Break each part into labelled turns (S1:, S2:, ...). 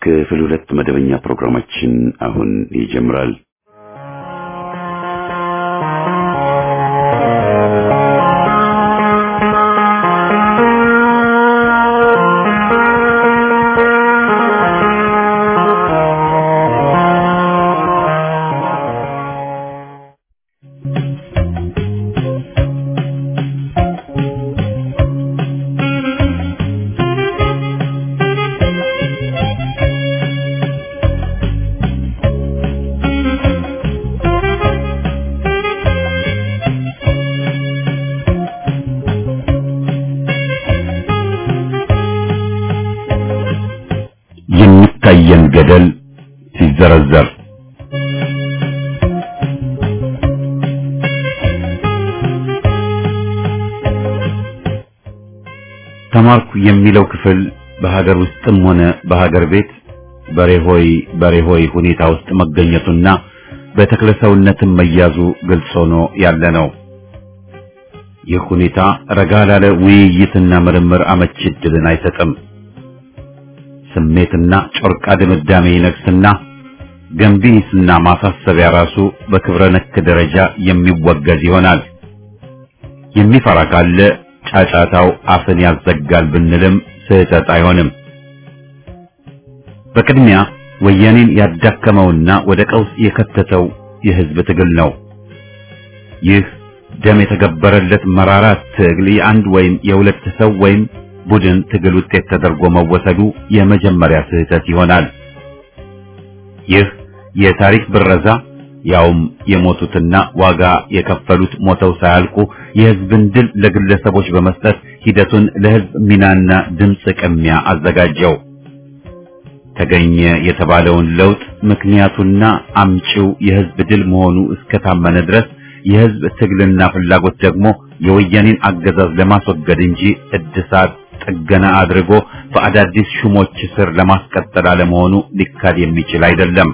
S1: ክፍል ሁለት መደበኛ ፕሮግራማችን አሁን ይጀምራል። የሚታየን ገደል ሲዘረዘር ተማርኩ የሚለው ክፍል በሀገር ውስጥም ሆነ በሀገር ቤት በሬሆይ በሬሆይ ሁኔታ ውስጥ መገኘቱና በተክለሰውነትም መያዙ ግልጽ ሆኖ ያለ ነው። ይህ ሁኔታ ረጋ ላለ ውይይትና ምርምር አመቺ ዕድልን አይሰጥም። ስሜትና ጮርቃ ድምዳሜ ይነግስና ገንቢስና ማሳሰቢያ ራሱ በክብረ ነክ ደረጃ የሚወገዝ ይሆናል። የሚፈራ ካለ ጫጫታው አፍን ያዘጋል ብንልም ስህተት አይሆንም። በቅድሚያ ወያኔን ያዳከመውና ወደ ቀውስ የከተተው የህዝብ ትግል ነው። ይህ ደም የተገበረለት መራራ ትግል የአንድ ወይም የሁለት ሰው ወይም ቡድን ትግል ውጤት ተደርጎ መወሰዱ የመጀመሪያ ስህተት ይሆናል። ይህ የታሪክ ብረዛ ያውም የሞቱትና ዋጋ የከፈሉት ሞተው ሳያልቁ የህዝብን ድል ለግለሰቦች በመስጠት ሂደቱን ለህዝብ ሚናና ድምፅ ቅሚያ አዘጋጀው። ተገኘ የተባለውን ለውጥ ምክንያቱና አምጪው የህዝብ ድል መሆኑ እስከታመነ ድረስ የህዝብ ትግልና ፍላጎት ደግሞ የወያኔን አገዛዝ ለማስወገድ እንጂ እድሳት ጥገና አድርጎ በአዳዲስ ሹሞች ስር ለማስቀጠል አለመሆኑ ሊካድ የሚችል አይደለም።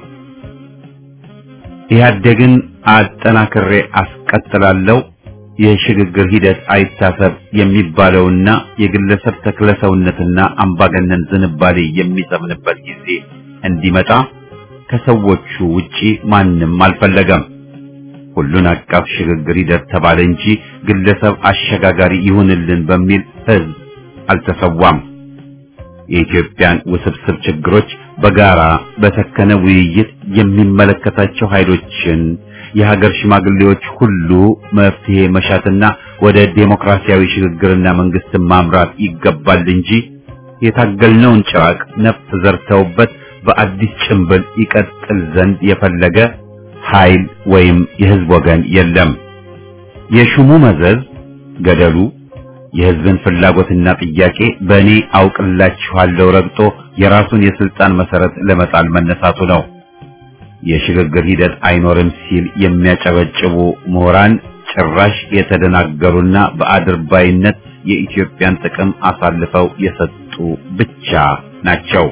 S1: ኢህአዴግን አጠናክሬ አስቀጥላለሁ የሽግግር ሂደት አይታሰብ የሚባለውና የግለሰብ ተክለሰውነትና አምባገነን ዝንባሌ የሚሰምንበት ጊዜ እንዲመጣ ከሰዎቹ ውጪ ማንም አልፈለገም። ሁሉን አቀፍ ሽግግር ሂደት ተባለ እንጂ ግለሰብ አሸጋጋሪ ይሁንልን በሚል ህዝብ አልተሰዋም። የኢትዮጵያን ውስብስብ ችግሮች በጋራ በሰከነ ውይይት የሚመለከታቸው ኃይሎችን የሀገር ሽማግሌዎች ሁሉ መፍትሄ መሻትና ወደ ዴሞክራሲያዊ ሽግግርና መንግስትን ማምራት ይገባል እንጂ የታገልነውን ጭራቅ ነፍስ ዘርተውበት በአዲስ ጭንብል ይቀጥል ዘንድ የፈለገ ኃይል ወይም የህዝብ ወገን የለም። የሹሙ መዘዝ ገደሉ የህዝብን ፍላጎትና ጥያቄ በእኔ አውቅላችኋለሁ ረግጦ የራሱን የስልጣን መሰረት ለመጣል መነሳቱ ነው። የሽግግር ሂደት አይኖርም ሲል የሚያጨበጭቡ ምሁራን ጭራሽ የተደናገሩና በአድርባይነት የኢትዮጵያን ጥቅም አሳልፈው የሰጡ ብቻ ናቸው።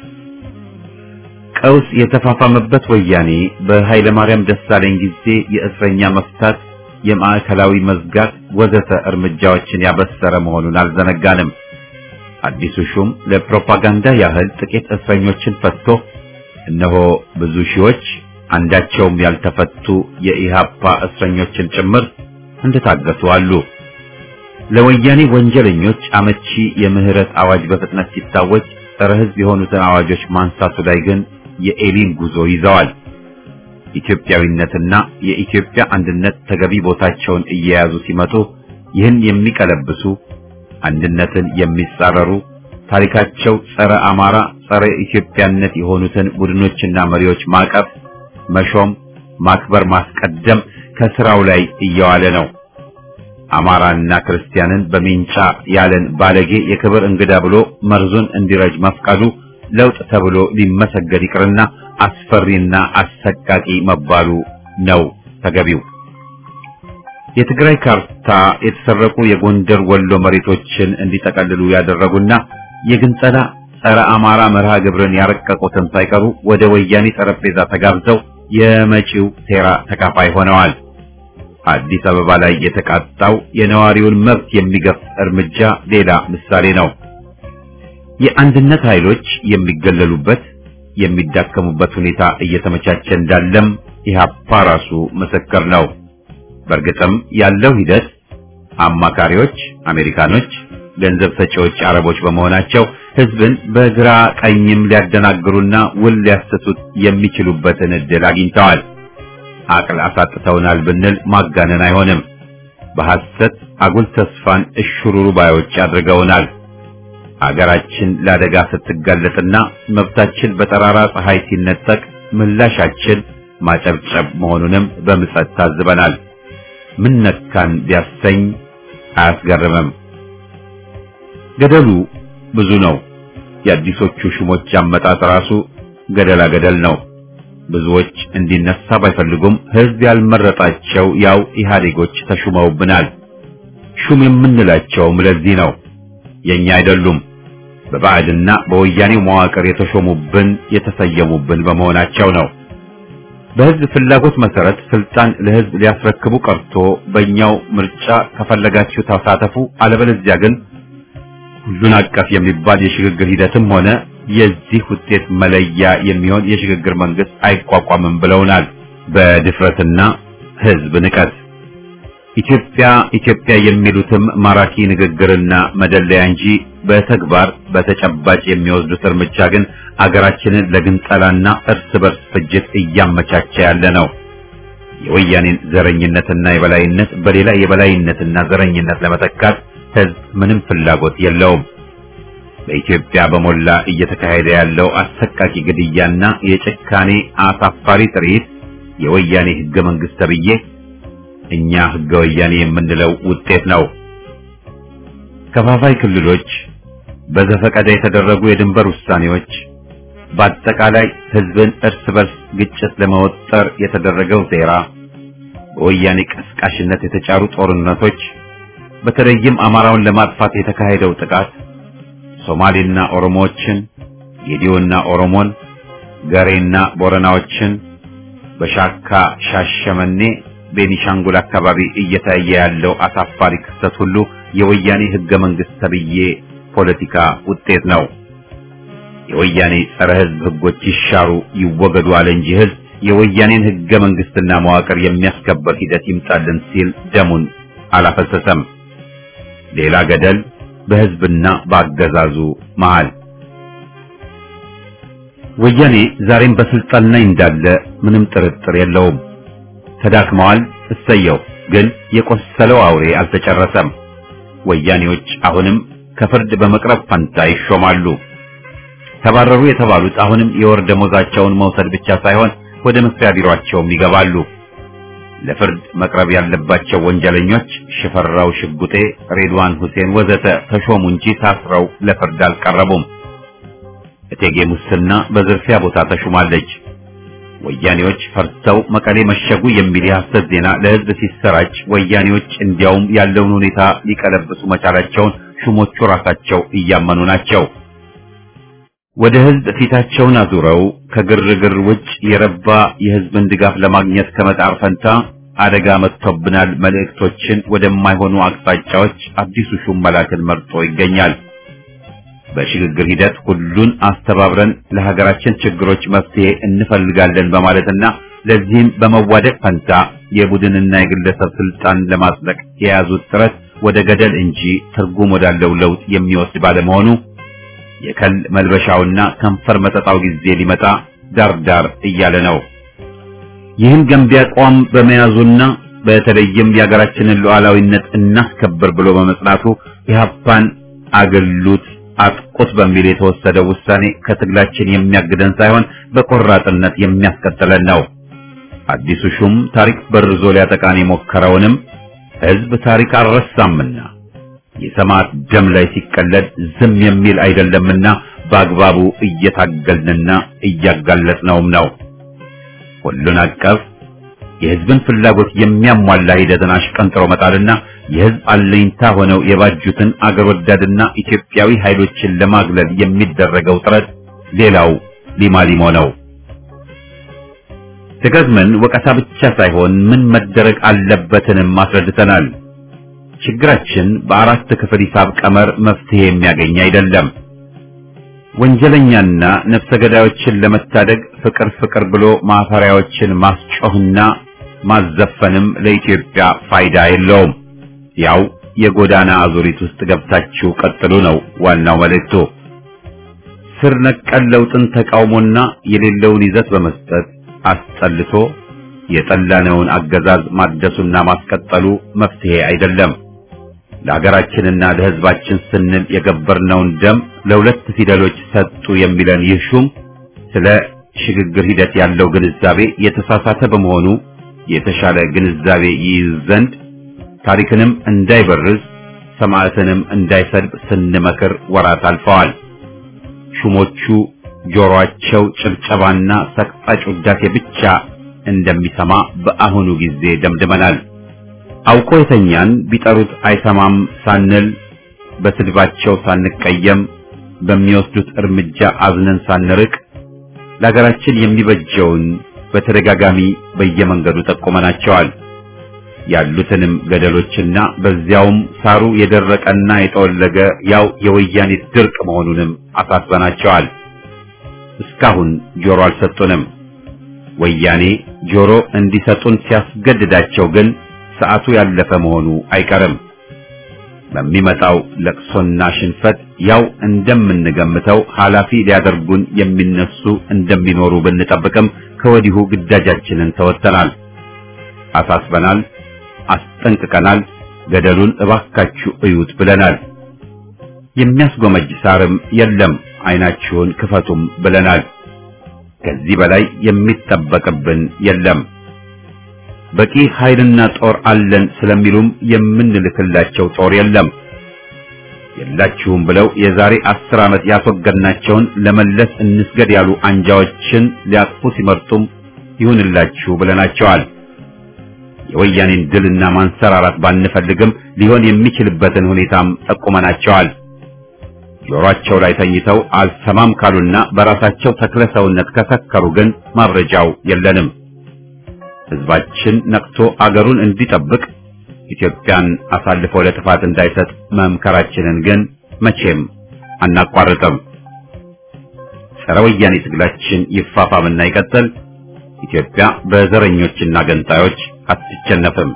S1: ቀውስ የተፋፋመበት ወያኔ በኃይለ ማርያም ደሳለኝ ጊዜ የእስረኛ መፍታት፣ የማዕከላዊ መዝጋት ወዘተ እርምጃዎችን ያበሰረ መሆኑን አልዘነጋንም። አዲሱ ሹም ለፕሮፓጋንዳ ያህል ጥቂት እስረኞችን ፈትቶ እነሆ ብዙ ሺዎች አንዳቸውም ያልተፈቱ የኢሃፓ እስረኞችን ጭምር እንደታገቱ አሉ። ለወያኔ ወንጀለኞች አመቺ የምህረት አዋጅ በፍጥነት ሲታወጅ ጸረ ሕዝብ የሆኑትን አዋጆች ማንሳቱ ላይ ግን የኤሊን ጉዞ ይዘዋል። ኢትዮጵያዊነትና የኢትዮጵያ አንድነት ተገቢ ቦታቸውን እየያዙ ሲመጡ ይህን የሚቀለብሱ አንድነትን የሚጻረሩ ታሪካቸው ጸረ አማራ፣ ጸረ ኢትዮጵያነት የሆኑትን ቡድኖችና መሪዎች ማቀፍ፣ መሾም፣ ማክበር፣ ማስቀደም ከስራው ላይ እየዋለ ነው። አማራና ክርስቲያንን በሚንጫ ያለን ባለጌ የክብር እንግዳ ብሎ መርዙን እንዲረጅ መፍቀዱ ለውጥ ተብሎ ሊመሰገድ ይቅርና አስፈሪና አሰቃቂ መባሉ ነው ተገቢው። የትግራይ ካርታ የተሰረቁ የጎንደር ወሎ መሬቶችን እንዲጠቀልሉ ያደረጉና የግንጸላ ጸረ አማራ መርሃ ግብርን ያረቀቁትን ሳይቀሩ ወደ ወያኔ ጠረጴዛ ተጋብዘው የመጪው ሴራ ተካፋይ ሆነዋል። አዲስ አበባ ላይ የተቃጣው የነዋሪውን መብት የሚገፍ እርምጃ ሌላ ምሳሌ ነው። የአንድነት ኃይሎች የሚገለሉበት፣ የሚዳከሙበት ሁኔታ እየተመቻቸ እንዳለም ኢህአፓ ራሱ ምስክር ነው። በእርግጥም ያለው ሂደት አማካሪዎች አሜሪካኖች፣ ገንዘብ ሰጪዎች አረቦች በመሆናቸው ህዝብን በግራ ቀኝም ሊያደናግሩና ውል ሊያሰቱት የሚችሉበትን እድል አግኝተዋል። አቅል አሳጥተውናል ብንል ማጋነን አይሆንም። በሐሰት አጉል ተስፋን እሽሩሩ ባዮች አድርገውናል። አገራችን ለአደጋ ስትጋለጥና መብታችን በጠራራ ፀሐይ ሲነጠቅ ምላሻችን ማጨብጨብ መሆኑንም በምጸት ታዝበናል። ምን ነካን ቢያሰኝ አያስገርምም። ገደሉ ብዙ ነው። የአዲሶቹ ሹሞች አመጣጥ ራሱ ገደላ ገደል ነው። ብዙዎች እንዲነሳ ባይፈልጉም ህዝብ ያልመረጣቸው ያው ኢህአዴጎች ተሹመውብናል። ሹም የምንላቸውም ለዚህ ነው። የኛ አይደሉም። በባዕድና በወያኔው መዋቅር የተሾሙብን የተሰየሙብን በመሆናቸው ነው። በህዝብ ፍላጎት መሰረት ስልጣን ለህዝብ ሊያስረክቡ ቀርቶ በእኛው ምርጫ ከፈለጋችሁ ተሳተፉ፣ አለበለዚያ ግን ሁሉን አቀፍ የሚባል የሽግግር ሂደትም ሆነ የዚህ ውጤት መለያ የሚሆን የሽግግር መንግስት አይቋቋምም ብለውናል። በድፍረትና ህዝብ ንቀት ኢትዮጵያ ኢትዮጵያ የሚሉትም ማራኪ ንግግርና መደለያ እንጂ በተግባር በተጨባጭ የሚወስዱት እርምጃ ግን አገራችንን ለግንጠላና እርስ በርስ ፍጅት እያመቻቸ ያለ ነው። የወያኔን ዘረኝነትና የበላይነት በሌላ የበላይነትና ዘረኝነት ለመተካት ህዝብ ምንም ፍላጎት የለውም። በኢትዮጵያ በሞላ እየተካሄደ ያለው አሰቃቂ ግድያና የጭካኔ አሳፋሪ ትርኢት የወያኔ ህገ መንግስት ተብዬ እኛ ህገ ወያኔ የምንለው ውጤት ነው። ከፋፋይ ክልሎች፣ በዘፈቀደ የተደረጉ የድንበር ውሳኔዎች፣ በአጠቃላይ ህዝብን እርስ በርስ ግጭት ለመወጠር የተደረገው ሴራ፣ በወያኔ ቀስቃሽነት የተጫሩ ጦርነቶች፣ በተለይም አማራውን ለማጥፋት የተካሄደው ጥቃት ሶማሌና ኦሮሞዎችን፣ ጌዲዮና ኦሮሞን፣ ገሬና ቦረናዎችን በሻካ ሻሸመኔ ቤኒሻንጉል አካባቢ እየታየ ያለው አሳፋሪ ክስተት ሁሉ የወያኔ ህገ መንግስት ተብዬ ፖለቲካ ውጤት ነው። የወያኔ ጸረ ህዝብ ህጎች ይሻሩ ይወገዱ አለ እንጂ ህዝብ የወያኔን ህገ መንግስትና መዋቅር የሚያስከበር ሂደት ይምጣልን ሲል ደሙን አላፈሰሰም። ሌላ ገደል በህዝብና በአገዛዙ መሃል። ወያኔ ዛሬም በስልጣን ላይ እንዳለ ምንም ጥርጥር የለውም። ተዳክመዋል። እሰየው። ግን የቆሰለው አውሬ አልተጨረሰም። ወያኔዎች አሁንም ከፍርድ በመቅረብ ፈንታ ይሾማሉ። ተባረሩ የተባሉት አሁንም የወር ደሞዛቸውን መውሰድ ብቻ ሳይሆን ወደ መስሪያ ቢሮአቸውም ይገባሉ። ለፍርድ መቅረብ ያለባቸው ወንጀለኞች ሽፈራው ሽጉጤ፣ ሬድዋን ሁሴን ወዘተ ተሾሙ እንጂ ታስረው ለፍርድ አልቀረቡም። እቴጌ ሙስና በዝርፊያ ቦታ ተሹማለች። ወያኔዎች ፈርተው መቀሌ መሸጉ የሚል የሐሰት ዜና ለህዝብ ሲሰራጭ ወያኔዎች እንዲያውም ያለውን ሁኔታ ሊቀለብሱ መቻላቸውን ሹሞቹ ራሳቸው እያመኑ ናቸው። ወደ ህዝብ ፊታቸውን አዙረው ከግርግር ውጭ የረባ የህዝብን ድጋፍ ለማግኘት ከመጣር ፈንታ አደጋ መጥቶብናል መልእክቶችን ወደማይሆኑ አቅጣጫዎች አዲሱ ሹም መላክን መርጦ ይገኛል። በሽግግር ሂደት ሁሉን አስተባብረን ለሀገራችን ችግሮች መፍትሄ እንፈልጋለን በማለትና ለዚህም በመዋደቅ ፈንታ የቡድንና የግለሰብ ስልጣን ለማጽደቅ የያዙት ጥረት ወደ ገደል እንጂ ትርጉም ወዳለው ለውጥ የሚወስድ ባለመሆኑ የከል መልበሻውና ከንፈር መጠጣው ጊዜ ሊመጣ ዳርዳር እያለ ነው። ይህን ገንቢ አቋም በመያዙና በተለይም የሀገራችንን ሉዓላዊነት እናስከብር ብሎ በመጽናቱ ኢህአፓን አገሉት አጥቁት በሚል የተወሰደው ውሳኔ ከትግላችን የሚያግደን ሳይሆን በቆራጥነት የሚያስቀጥለን ነው። አዲሱ ሹም ታሪክ በርዞ ሊያጠቃን የሞከረውንም ህዝብ ታሪክ አልረሳምና የሰማዕት ደም ላይ ሲቀለድ ዝም የሚል አይደለምና በአግባቡ እየታገልንና እያጋለጥነውም ነው። ሁሉን አቀፍ የህዝብን ፍላጎት የሚያሟላ ሂደትን አሽቀንጥሮ መጣልና የህዝብ አለኝታ ሆነው የባጁትን አገር ወዳድና ኢትዮጵያዊ ኃይሎችን ለማግለል የሚደረገው ጥረት ሌላው ሊማሊሞ ነው። ደጋግመን ወቀሳ ብቻ ሳይሆን ምን መደረግ አለበትንም አስረድተናል። ችግራችን በአራት ክፍል ሂሳብ ቀመር መፍትሄ የሚያገኝ አይደለም። ወንጀለኛና ነፍሰ ገዳዮችን ለመታደግ ፍቅር ፍቅር ብሎ ማፈሪያዎችን ማስጮህና ማዘፈንም ለኢትዮጵያ ፋይዳ የለውም። ያው የጎዳና አዙሪት ውስጥ ገብታችሁ ቀጥሉ ነው ዋናው መልእክቱ። ስር ነቀል ለውጥን ተቃውሞና የሌለውን ይዘት በመስጠት አስጠልቶ የጠላነውን አገዛዝ ማደሱና ማስቀጠሉ መፍትሄ አይደለም። ለሀገራችንና ለሕዝባችን ስንል የገበርነውን ደም ለሁለት ፊደሎች ሰጡ የሚለን ይህ ሹም ስለ ሽግግር ሂደት ያለው ግንዛቤ የተሳሳተ በመሆኑ የተሻለ ግንዛቤ ይይዝ ዘንድ ታሪክንም እንዳይበርዝ ሰማዕትንም እንዳይሰድብ ስንመክር ወራት አልፈዋል። ሹሞቹ ጆሮአቸው ጭብጨባና ሰቅጣጭ ውዳሴ ብቻ እንደሚሰማ በአሁኑ ጊዜ ደምድመናል። አውቆ የተኛን ቢጠሩት አይሰማም ሳንል በስድባቸው ሳንቀየም በሚወስዱት እርምጃ አዝነን ሳንርቅ ለሀገራችን የሚበጀውን በተደጋጋሚ በየመንገዱ ጠቁመናቸዋል። ያሉትንም ገደሎችና በዚያውም ሳሩ የደረቀና የጠወለገ ያው የወያኔ ድርቅ መሆኑንም አሳስበናቸዋል። እስካሁን ጆሮ አልሰጡንም። ወያኔ ጆሮ እንዲሰጡን ሲያስገድዳቸው ግን ሰዓቱ ያለፈ መሆኑ አይቀርም። በሚመጣው ለቅሶና ሽንፈት ያው እንደምንገምተው ኃላፊ ሊያደርጉን የሚነሱ እንደሚኖሩ ብንጠብቅም ከወዲሁ ግዳጃችንን ተወጥተናል፣ አሳስበናል፣ አስጠንቅቀናል። ገደሉን እባካችሁ እዩት ብለናል። የሚያስጎመጅ ሳርም የለም፣ አይናችሁን ክፈቱም ብለናል። ከዚህ በላይ የሚጠበቅብን የለም። በቂ ኃይልና ጦር አለን ስለሚሉም የምንልክላቸው ጦር የለም። የላችሁም ብለው የዛሬ አስር ዓመት ያስወገድናቸውን ለመለስ እንስገድ ያሉ አንጃዎችን ሊያቅፉ ሲመርጡም ይሁንላችሁ ብለናቸዋል። የወያኔን ድልና ማንሰራራት ባንፈልግም ሊሆን የሚችልበትን ሁኔታም ጠቁመናቸዋል። ጆሮአቸው ላይ ተኝተው አልሰማም ካሉና በራሳቸው ተክለ ሰውነት ከሰከሩ ግን ማብረጃው የለንም። ሕዝባችን ነቅቶ አገሩን እንዲጠብቅ ኢትዮጵያን አሳልፎ ለጥፋት እንዳይሰጥ መምከራችንን ግን መቼም አናቋርጥም። ጸረ ወያኔ ትግላችን ይፋፋምና ይቀጥል። ኢትዮጵያ በዘረኞችና ገንጣዮች አትቸነፍም።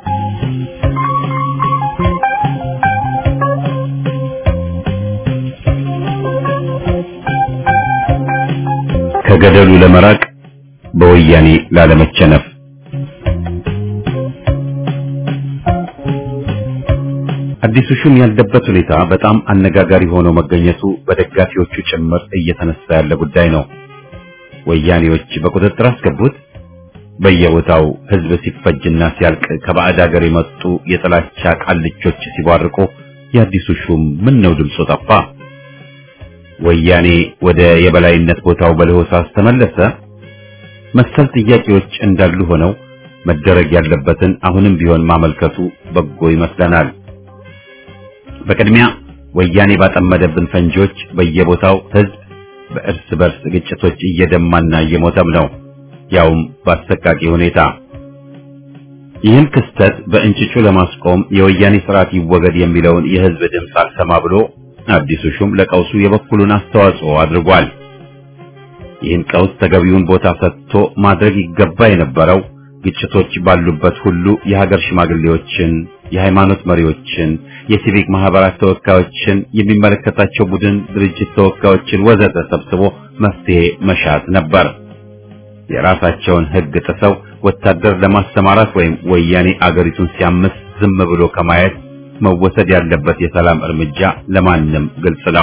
S1: ከገደሉ ለመራቅ በወያኔ ላለመቸነፍ አዲሱ ሹም ያለበት ሁኔታ በጣም አነጋጋሪ ሆኖ መገኘቱ በደጋፊዎቹ ጭምር እየተነሳ ያለ ጉዳይ ነው። ወያኔዎች በቁጥጥር አስገቡት። በየቦታው ሕዝብ ሲፈጅና ሲያልቅ ከባዕድ ሀገር የመጡ የጥላቻ ቃልቾች ሲቧርቁ የአዲሱ ሹም ምን ነው ድምፁ ጠፋ? ወያኔ ወደ የበላይነት ቦታው በለሆሳስ ተመለሰ? መሰል ጥያቄዎች እንዳሉ ሆነው መደረግ ያለበትን አሁንም ቢሆን ማመልከቱ በጎ ይመስለናል። በቅድሚያ ወያኔ ባጠመደብን ፈንጂዎች በየቦታው ሕዝብ በእርስ በርስ ግጭቶች እየደማና እየሞተም ነው፣ ያውም በአሰቃቂ ሁኔታ። ይህን ክስተት በእንጭጩ ለማስቆም የወያኔ ስርዓት ይወገድ የሚለውን የሕዝብ ድምፅ አልሰማ ብሎ አዲሱ ሹም ለቀውሱ የበኩሉን አስተዋጽኦ አድርጓል። ይህን ቀውስ ተገቢውን ቦታ ሰጥቶ ማድረግ ይገባ የነበረው ግጭቶች ባሉበት ሁሉ የሀገር ሽማግሌዎችን፣ የሃይማኖት መሪዎችን፣ የሲቪክ ማህበራት ተወካዮችን፣ የሚመለከታቸው ቡድን ድርጅት ተወካዮችን ወዘተ ሰብስቦ መፍትሄ መሻት ነበር። የራሳቸውን ሕግ ጥሰው ወታደር ለማሰማራት ወይም ወያኔ አገሪቱን ሲያምስ ዝም ብሎ ከማየት መወሰድ ያለበት የሰላም እርምጃ ለማንም ግልጽ ነው።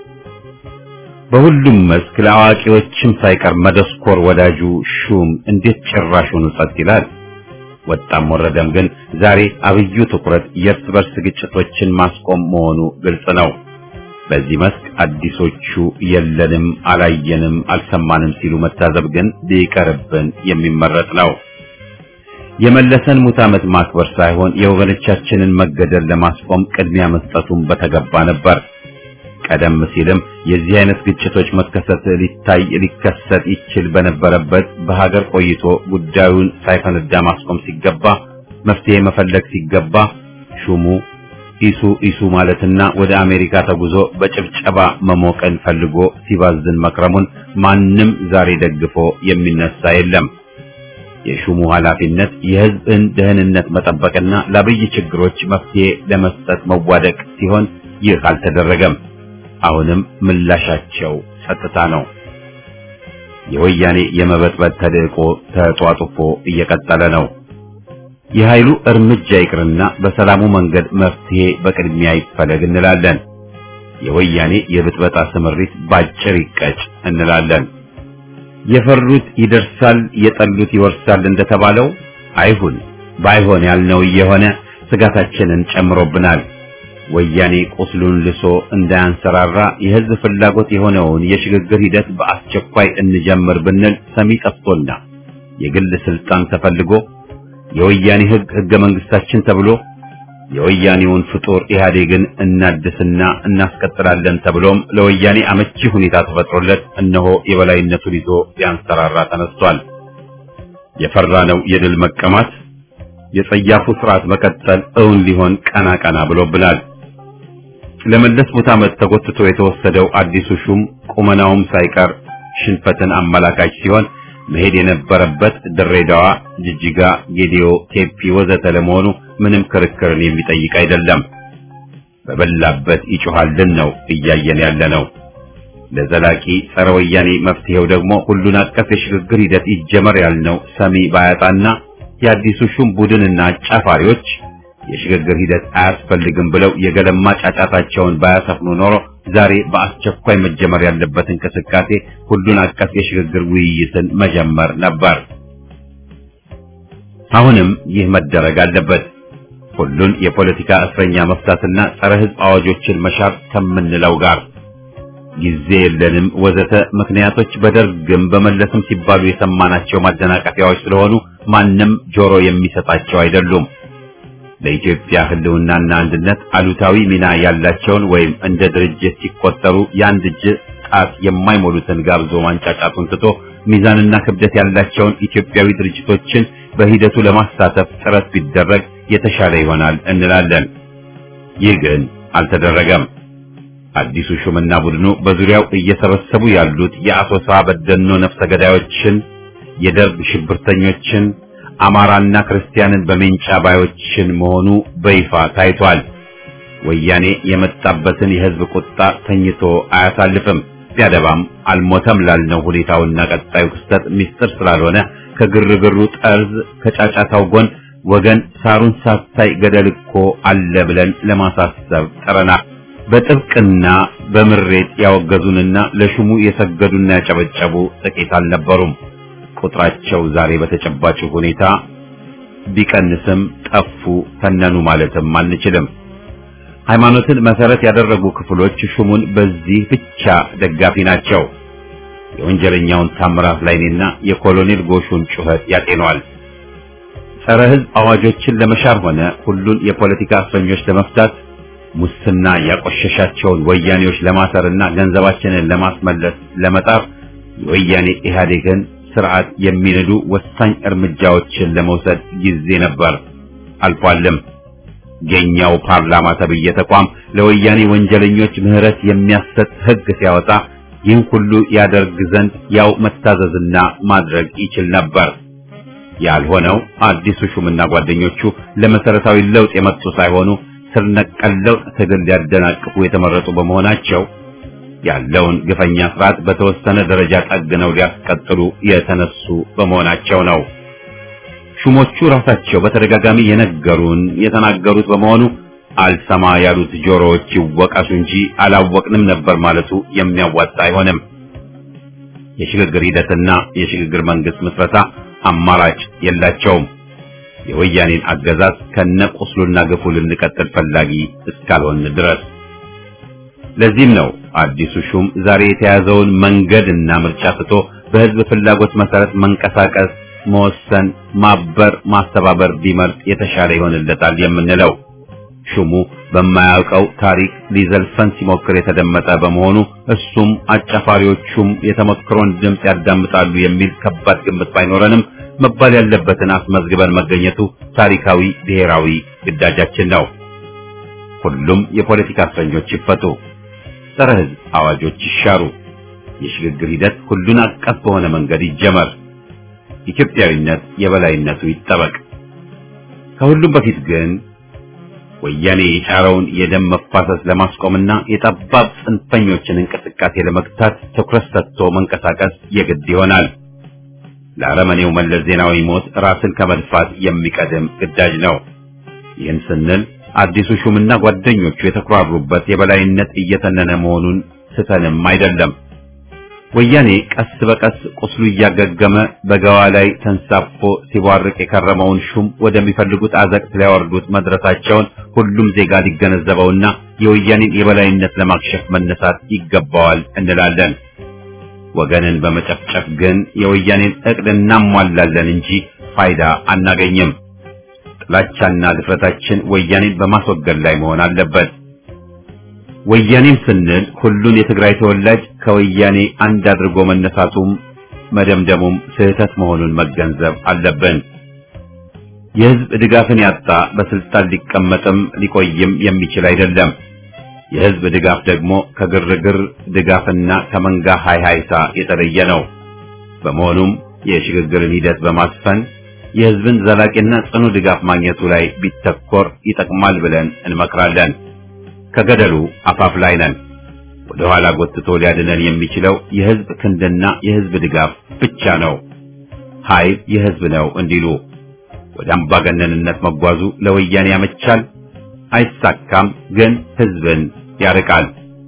S1: በሁሉም መስክ ለአዋቂዎችም ሳይቀር መደስኮር ወዳጁ ሹም እንዴት ጭራሹን ጸጥ ይላል? ወጣም ወረደም ግን ዛሬ አብዩ ትኩረት የእርስ በርስ ግጭቶችን ማስቆም መሆኑ ግልጽ ነው። በዚህ መስክ አዲሶቹ የለንም፣ አላየንም፣ አልሰማንም ሲሉ መታዘብ ግን ቢቀርብን የሚመረጥ ነው። የመለሰን ሙት ዓመት ማክበር ሳይሆን የወገኖቻችንን መገደል ለማስቆም ቅድሚያ መስጠቱን በተገባ ነበር። ቀደም ሲልም የዚህ አይነት ግጭቶች መከሰት ሊታይ ሊከሰት ይችል በነበረበት በሀገር ቆይቶ ጉዳዩን ሳይፈነዳ ማስቆም ሲገባ መፍትሄ መፈለግ ሲገባ ሹሙ ኢሱ ኢሱ ማለትና ወደ አሜሪካ ተጉዞ በጭብጨባ መሞቀን ፈልጎ ሲባዝን መክረሙን ማንም ዛሬ ደግፎ የሚነሳ የለም። የሹሙ ኃላፊነት የሕዝብን ደህንነት መጠበቅና ለአብይ ችግሮች መፍትሄ ለመስጠት መዋደቅ ሲሆን ይህ አልተደረገም። አሁንም ምላሻቸው ጸጥታ ነው። የወያኔ የመበጥበጥ ተልዕቆ ተጧጡፎ እየቀጠለ ነው። የኃይሉ እርምጃ ይቅርና በሰላሙ መንገድ መፍትሄ በቅድሚያ ይፈለግ እንላለን። የወያኔ የብጥበጣ ስምሪት ባጭር ይቀጭ እንላለን። የፈሩት ይደርሳል፣ የጠሉት ይወርሳል እንደተባለው አይሁን። ባይሆን ያልነው እየሆነ ስጋታችንን ጨምሮብናል። ወያኔ ቁስሉን ልሶ እንዳያንሰራራ የሕዝብ ፍላጎት የሆነውን የሽግግር ሂደት በአስቸኳይ እንጀምር ብንል ሰሚ ጠፍቶና የግል ስልጣን ተፈልጎ የወያኔ ሕግ ሕገ መንግስታችን ተብሎ የወያኔውን ፍጡር ኢህአዴግን እናድስና እናስቀጥላለን ተብሎም ለወያኔ አመቺ ሁኔታ ተፈጥሮለት እነሆ የበላይነቱን ይዞ ሊያንሰራራ ተነስቷል። የፈራነው የድል መቀማት የጸያፉ ስርዓት መቀጠል እውን ሊሆን ቀና ቀና ብሎብናል። ለመለስ ቦታ ዓመት ተጎትቶ የተወሰደው አዲሱ ሹም ቁመናውም ሳይቀር ሽንፈትን አመላካች ሲሆን መሄድ የነበረበት ድሬዳዋ፣ ጅጅጋ፣ ጌዲዮ፣ ቴፒ ወዘተ ለመሆኑ ምንም ክርክርን የሚጠይቅ አይደለም። በበላበት ይጮሃልን ነው እያየን ያለ ነው። ለዘላቂ ጸረ ወያኔ መፍትሄው ደግሞ ሁሉን አቀፍ የሽግግር ሂደት ይጀመር ያልነው ሰሚ ባያጣና የአዲሱ ሹም ቡድንና አጫፋሪዎች የሽግግር ሂደት አያስፈልግም ብለው የገለማ ጫጫታቸውን ባያሰፍኑ ኖሮ ዛሬ በአስቸኳይ መጀመር ያለበት እንቅስቃሴ ሁሉን አቀፍ የሽግግር ውይይትን መጀመር ነበር። አሁንም ይህ መደረግ አለበት። ሁሉን የፖለቲካ እስረኛ መፍታትና ጸረ ሕዝብ አዋጆችን መሻር ከምንለው ጋር ጊዜ የለንም ወዘተ ምክንያቶች በደርግም በመለስም ሲባሉ የሰማናቸው ማደናቀፊያዎች ስለሆኑ ማንም ጆሮ የሚሰጣቸው አይደሉም። ለኢትዮጵያ ሕልውናና አንድነት አሉታዊ ሚና ያላቸውን ወይም እንደ ድርጅት ሲቆጠሩ የአንድ እጅ ጣት የማይሞሉትን ጋብዞ ማንጫጫቱን ትቶ ሚዛንና ክብደት ያላቸውን ኢትዮጵያዊ ድርጅቶችን በሂደቱ ለማሳተፍ ጥረት ቢደረግ የተሻለ ይሆናል እንላለን። ይህ ግን አልተደረገም። አዲሱ ሹምና ቡድኑ በዙሪያው እየሰበሰቡ ያሉት የአሶሳ በደኖ ነፍሰ ገዳዮችን፣ የደርግ ሽብርተኞችን አማራና ክርስቲያንን በሜንጫ ባዮችን መሆኑ በይፋ ታይቷል። ወያኔ የመጣበትን የሕዝብ ቁጣ ተኝቶ አያሳልፍም። ቢያደባም አልሞተም ላልነው ሁኔታውና ቀጣዩ ክስተት ምስጢር ስላልሆነ ከግርግሩ ጠርዝ ከጫጫታው ጎን ወገን ሳሩን ሳታይ ገደል እኮ አለ ብለን ለማሳሰብ ጥረናል። በጥብቅና በምሬት ያወገዙንና ለሹሙ የሰገዱና ያጨበጨቡ ጥቂት አልነበሩም። ቁጥራቸው ዛሬ በተጨባጭ ሁኔታ ቢቀንስም ጠፉ፣ ተነኑ ማለትም አንችልም። ሃይማኖትን መሰረት ያደረጉ ክፍሎች ሹሙን በዚህ ብቻ ደጋፊ ናቸው። የወንጀለኛውን ታምራት ላይኔና የኮሎኔል ጎሹን ጩኸት ያጤኗል። ጸረ ሕዝብ አዋጆችን ለመሻር ሆነ ሁሉን የፖለቲካ እስረኞች ለመፍታት ሙስና ያቆሸሻቸውን ወያኔዎች ለማሰርና ገንዘባችንን ለማስመለስ ለመጣር የወያኔ ኢህአዴግን ስርዓት የሚነዱ ወሳኝ እርምጃዎችን ለመውሰድ ጊዜ ነበር፣ አልፏልም። የኛው ፓርላማ ተብዬ ተቋም ለወያኔ ወንጀለኞች ምህረት የሚያሰጥ ሕግ ሲያወጣ ይህን ሁሉ ያደርግ ዘንድ ያው መታዘዝና ማድረግ ይችል ነበር። ያልሆነው አዲሱ ሹምና ጓደኞቹ ለመሰረታዊ ለውጥ የመጡ ሳይሆኑ ስር ነቀል ለውጥ ትግል ሊያደናቅፉ የተመረጡ በመሆናቸው ያለውን ግፈኛ ስርዓት በተወሰነ ደረጃ ጠግነው ሊያስቀጥሉ የተነሱ በመሆናቸው ነው። ሹሞቹ ራሳቸው በተደጋጋሚ የነገሩን የተናገሩት በመሆኑ አልሰማ ያሉት ጆሮዎች ይወቀሱ እንጂ አላወቅንም ነበር ማለቱ የሚያዋጣ አይሆንም። የሽግግር ሂደትና የሽግግር መንግስት ምስረታ አማራጭ የላቸውም። የወያኔን አገዛዝ ከነቁስሉና ግፉ ልንቀጥል ፈላጊ እስካልሆን ድረስ ለዚህም ነው አዲሱ ሹም ዛሬ የተያዘውን መንገድና ምርጫ ትቶ በህዝብ ፍላጎት መሰረት መንቀሳቀስ፣ መወሰን፣ ማበር፣ ማስተባበር ቢመርጥ የተሻለ ይሆንለታል የምንለው። ሹሙ በማያውቀው ታሪክ ሊዘልፈን ሲሞክር የተደመጠ በመሆኑ እሱም አጫፋሪዎቹም የተመክሮን ድምፅ ያዳምጣሉ የሚል ከባድ ግምት ባይኖረንም መባል ያለበትን አስመዝግበን መገኘቱ ታሪካዊ ብሔራዊ ግዳጃችን ነው። ሁሉም የፖለቲካ እስረኞች ይፈቱ፣ ጸረ ሕዝብ አዋጆች ይሻሩ፣ የሽግግር ሂደት ሁሉን አቀፍ በሆነ መንገድ ይጀመር፣ ኢትዮጵያዊነት የበላይነቱ ይጠበቅ። ከሁሉም በፊት ግን ወያኔ የጫረውን የደም መፋሰስ ለማስቆምና የጠባብ ጽንፈኞችን እንቅስቃሴ ለመግታት ትኩረት ሰጥቶ መንቀሳቀስ የግድ ይሆናል። ለአረመኔው መለስ ዜናዊ ሞት ራስን ከመድፋት የሚቀድም ግዳጅ ነው። ይህን ስንል አዲሱ ሹምና ጓደኞቹ የተኩራሩበት የበላይነት እየተነነ መሆኑን ስተንም አይደለም። ወያኔ ቀስ በቀስ ቁስሉ እያገገመ በገዋ ላይ ተንሳፎ ሲቧርቅ የከረመውን ሹም ወደሚፈልጉት አዘቅት ሊያወርዱት መድረሳቸውን ሁሉም ዜጋ ሊገነዘበውና የወያኔን የበላይነት ለማክሸፍ መነሳት ይገባዋል እንላለን። ወገንን በመጨፍጨፍ ግን የወያኔን እቅድ እናሟላለን እንጂ ፋይዳ አናገኝም። ጥላቻና ድፍረታችን ወያኔን በማስወገድ ላይ መሆን አለበት። ወያኔም ስንል ሁሉን የትግራይ ተወላጅ ከወያኔ አንድ አድርጎ መነሳቱም መደምደሙም ስህተት መሆኑን መገንዘብ አለብን። የሕዝብ ድጋፍን ያጣ በስልጣን ሊቀመጥም ሊቆይም የሚችል አይደለም። የሕዝብ ድጋፍ ደግሞ ከግርግር ድጋፍና ከመንጋ ሃይሃይታ የተለየ ነው። በመሆኑም የሽግግርን ሂደት በማስፈን የሕዝብን ዘላቂና ጽኑ ድጋፍ ማግኘቱ ላይ ቢተኮር ይጠቅማል ብለን እንመክራለን። ከገደሉ አፋፍ ላይ ነን። ወደ ኋላ ጎትቶ ሊያድነን የሚችለው የሕዝብ ክንድና የሕዝብ ድጋፍ ብቻ ነው። ኃይል የሕዝብ ነው እንዲሉ ወደ አምባገነንነት መጓዙ ለወያኔ ያመቻል፣ አይሳካም፣ ግን ሕዝብን ያርቃል።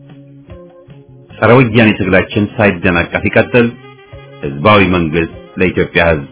S1: ጸረ ወያኔ ትግላችን ሳይደናቀፍ ይቀጥል። ሕዝባዊ መንግስት ለኢትዮጵያ ሕዝብ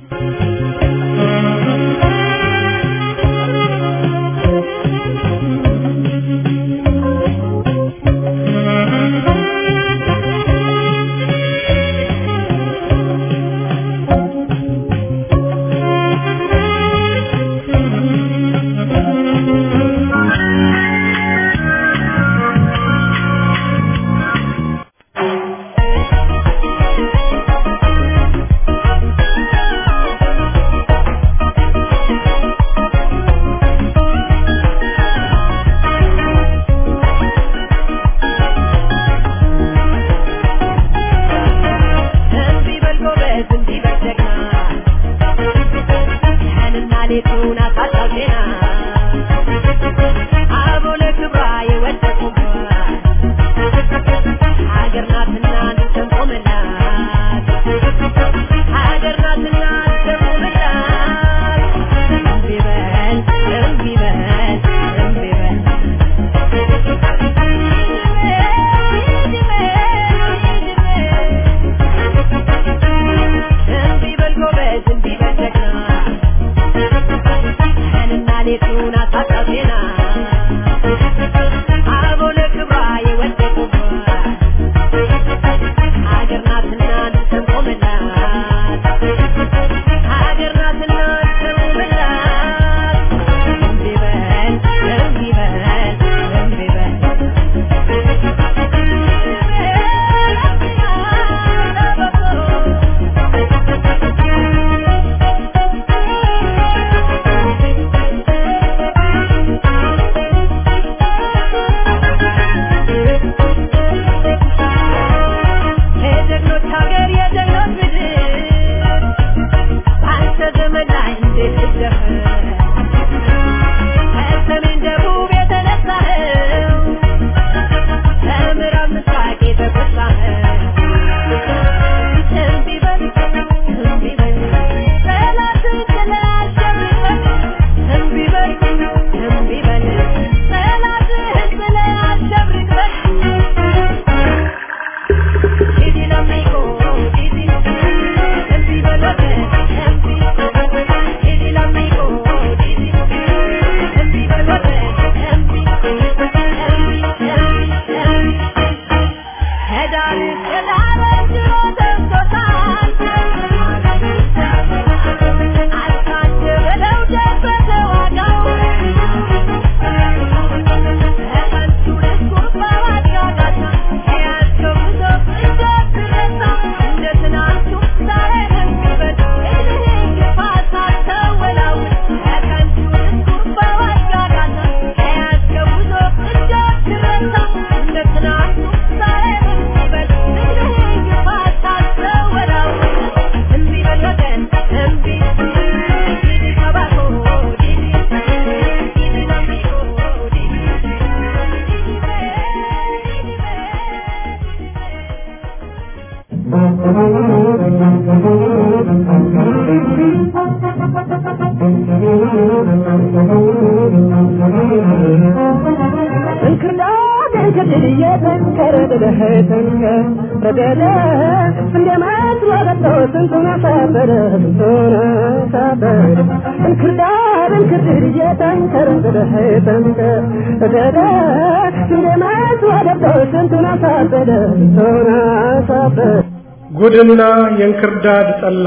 S2: እንክርዳድ እየተንከረ ደደኸተንከ በደደ እንደ መስሎ ገብቶ ስንቱን አሳበረ ስንቱን አሳበረ እንክርዳድ እንክርዳድ እየተንከረ ደደኸተንከ በደደ እንደ መስሎ ገብቶ ስንቱን አሳበረ ስንቱን አሳበረ
S3: ጉድና የእንክርዳድ ጠላ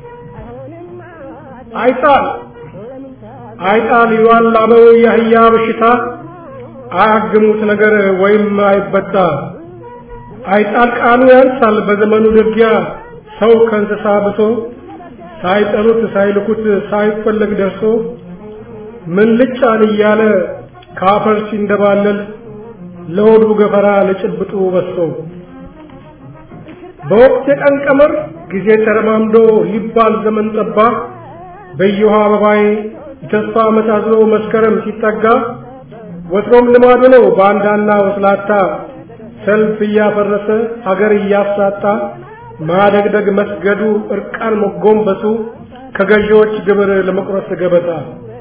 S3: አይጣል አይጣል ይዋላመው የአህያ በሽታ አያግሙት ነገር ወይም አይበጣ አይጣል ቃሉ ያንሳል በዘመኑ ድርጊያ ሰው ከእንስሳ ብሶ ሳይጠሉት ሳይልኩት ሳይፈለግ ደርሶ ምን ልጫን እያለ ካፈር ሲንደባለል ለሆዱ ገፈራ ለጭብጡ በሶ በወቅት የቀን ቀመር ጊዜ ተረማምዶ ሊባል ዘመን ጠባ በየውሃ አበባዬ የተስፋ ዓመት አዝሎ መስከረም ሲጠጋ ወትሮም ልማዱ ነው ባንዳና ወስላታ ሰልፍ እያፈረሰ ሀገር እያሳጣ ማደግደግ መስገዱ እርቃን መጎንበሱ ከገዢዎች ግብር ለመቁረስ ገበታ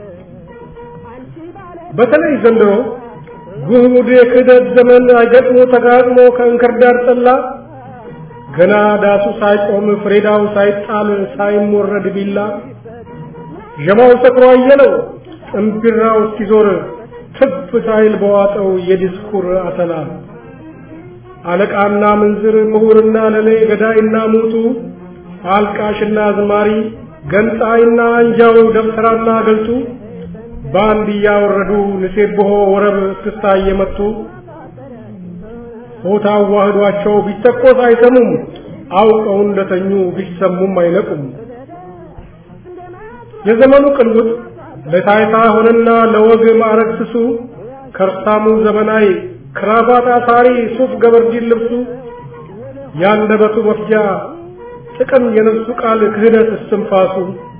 S3: በተለይ ዘንድሮ ጉድ የክህደት ዘመን አይገጥሞ ተጋጥሞ ከእንክርዳድ ጠላ ገና ዳሱ ሳይቆም ፍሬዳው ሳይጣል ሳይሞረድ ቢላ ዠማው ሰክሮ አየለው ጥንቢራው እስኪዞር ትፍ ሳይል በዋጠው የዲስኩር አተላ አለቃና ምንዝር ምሁርና ለሌ ገዳይና ሙቱ አልቃሽና ዝማሪ ገንጣይና አንጃው ደብተራና ገልጡ በአንድ እያወረዱ ንሴብሖ ወረብ እስክስታ እየመቱ ሆታ አዋህዷቸው ቢተኮስ አይሰሙም አውቀው እንደተኙ ቢሰሙም አይነቁም የዘመኑ ቅልውጥ ለታይታ ሆነና ለወግ ማዕረግ ስሱ ከርሳሙ ዘመናዊ ክራባት አሳሪ ሱፍ ገበርዲን ልብሱ ያንደበቱ መፍጃ ጥቅም የነፍሱ ቃል ክህደት እስትንፋሱ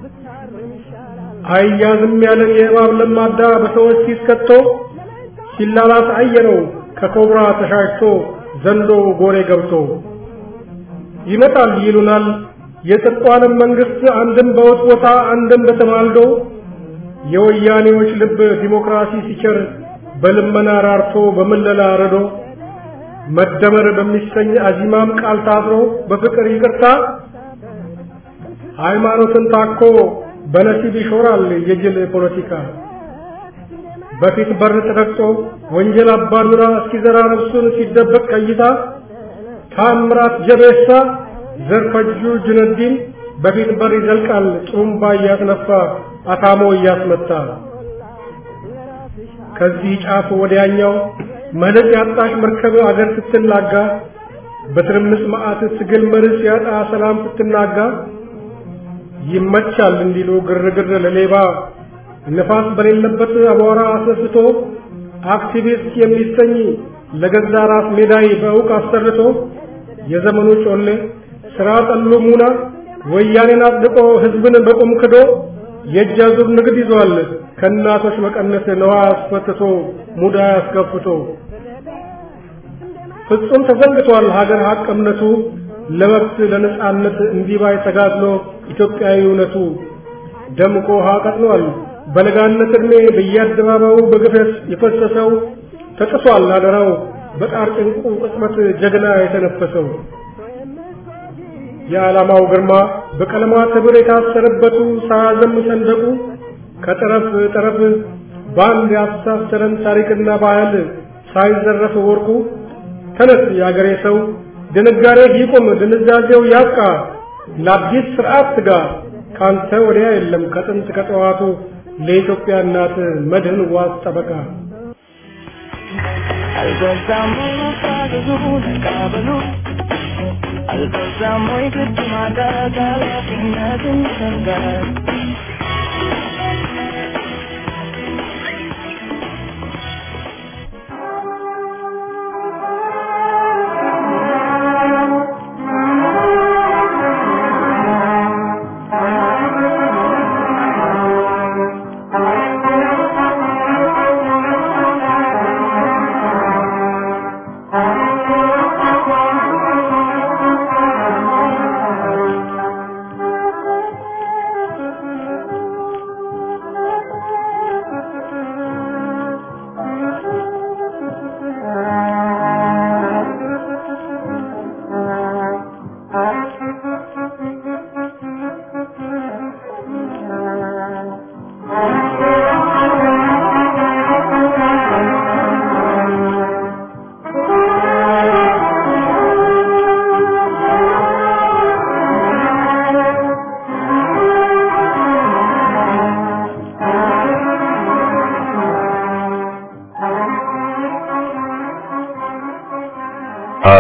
S3: አያዝም ያለን የእባብ ለማዳ በሰዎች ሲስከቶ ሲላላስ አየነው ከኮብራ ተሻሽቶ ዘንዶ ጎሬ ገብቶ ይመጣል ይሉናል የጽድቋንም መንግስት አንድም በውጥ ቦታ አንድም በተማልዶ የወያኔዎች ልብ ዲሞክራሲ ሲቸር በልመና ራርቶ በምለላ ረዶ መደመር በሚሰኝ አዚማም ቃል ታስሮ በፍቅር ይቅርታ ሃይማኖትን ታኮ በነሲብ ይሾራል የጅል ፖለቲካ በፊት በር ተረግጦ ወንጀል አባዱራ እስኪዘራ ነፍሱን ሲደበቅ ቀይታ ታምራት ጀቤሳ ዘርፈጁ ጁነዲን በፊት በር ይዘልቃል ጥሩምባ እያስነፋ አታሞ እያስመታ ከዚህ ጫፍ ወዲያኛው መልክ ያጣች መርከብ አገር ስትላጋ በትርምስ መዓት ትግል መርስ ያጣ ሰላም ስትናጋ ይመቻል እንዲሉ ግርግር ለሌባ ነፋስ በሌለበት አቧራ አስነስቶ አክቲቪስት የሚሰኝ ለገዛ ራስ ሜዳይ በእውቅ አሰርቶ የዘመኑ ጮሌ ስራ ጠሉ ሙና ወያኔን አጽድቆ ህዝብን በቁም ክዶ የእጅ አዙር ንግድ ይዟል ከእናቶች መቀነት ነዋ አስፈትቶ ሙዳ አስከፍቶ ፍጹም ተዘንግቷል ሀገር ሀቅ እምነቱ ለመብት ለነጻነት እንዲባይ ተጋድሎ ኢትዮጵያዊ እውነቱ ደምቆ ውሃ ቀጥኗል በለጋነት ዕድሜ በየአደባባዩ በግፈት የፈሰሰው ተጥሷል አደራው በጣር ጭንቁ ቅጽበት ጀግና የተነፈሰው የዓላማው ግርማ በቀለማት ህብር የታሰረበቱ ሳያዘም ሰንደቁ ከጠረፍ ጠረፍ በአንድ ያስተሳሰረን ታሪክና ባህል ሳይዘረፍ ወርቁ ተነስ የአገሬ ሰው ድንጋሬ ይቁም ድንዛዜው ያብቃ ለአዲስ ስርዓት ትጋ ካንተ ወዲያ የለም ከጥንት ከጠዋቱ ለኢትዮጵያ እናት መድህን ዋስ ጠበቃ
S4: አልበዛም ወይ መፋዘዙ ተቃበሉ አልበዛም ወይ ግድ ማጣት ኃላፊነትን ይፈልጋል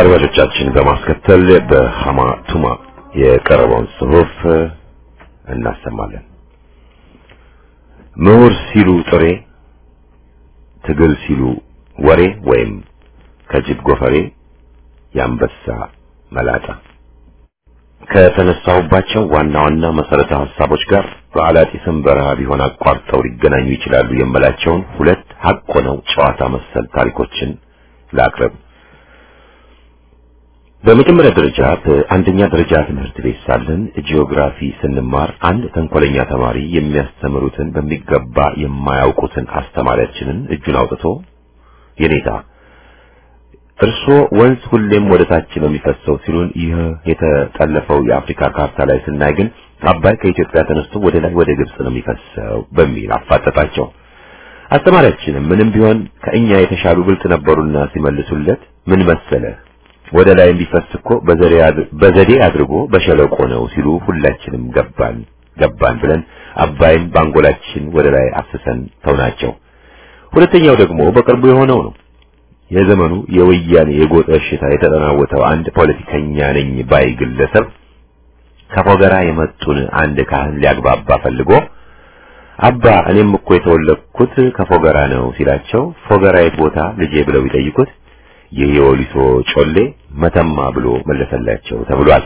S5: አድማጮቻችን በማስከተል በሃማ ቱማ የቀረበውን ጽሑፍ እናሰማለን። ምሁር ሲሉ ጥሬ፣ ትግል ሲሉ ወሬ ወይም ከጅብ ጎፈሬ የአንበሳ መላጣ ከተነሳሁባቸው ዋና ዋና መሰረተ ሀሳቦች ጋር በአላጢስም በረሃ ቢሆን አቋርጠው ሊገናኙ ይችላሉ የምላቸውን ሁለት ሀቅ ሆነው ጨዋታ መሰል ታሪኮችን ላቅርብ። በመጀመሪያ ደረጃ በአንደኛ ደረጃ ትምህርት ቤት ሳለን ጂኦግራፊ ስንማር አንድ ተንኮለኛ ተማሪ የሚያስተምሩትን በሚገባ የማያውቁትን አስተማሪያችንን እጁን አውጥቶ የኔታ እርሶ ወንዝ ሁሌም ወደ ታች ነው የሚፈሰው ሲሉን ይህ የተጠለፈው የአፍሪካ ካርታ ላይ ስናይ ግን አባይ ከኢትዮጵያ ተነስቶ ወደ ላይ ወደ ግብጽ ነው የሚፈሰው በሚል አፋጠጣቸው። አስተማሪያችንም ምንም ቢሆን ከእኛ የተሻሉ ብልጥ ነበሩና ሲመልሱለት ምን መሰለህ ወደ ላይ የሚፈስ እኮ በዘዴ አድርጎ በሸለቆ ነው ሲሉ ሁላችንም ገባን ገባን ብለን አባይን ባንጎላችን ወደ ላይ አፍሰን ተውናቸው። ሁለተኛው ደግሞ በቅርቡ የሆነው ነው። የዘመኑ የወያኔ የጎጥ እሽታ የተጠናወተው አንድ ፖለቲከኛ ነኝ ባይ ግለሰብ ከፎገራ የመጡን አንድ ካህን ሊያግባባ ፈልጎ አባ እኔም እኮ የተወለድኩት ከፎገራ ነው ሲላቸው ፎገራ የት ቦታ ልጄ ብለው ቢጠይቁት ይህ የወሊሶ ጮሌ መተማ ብሎ መለሰላቸው ተብሏል።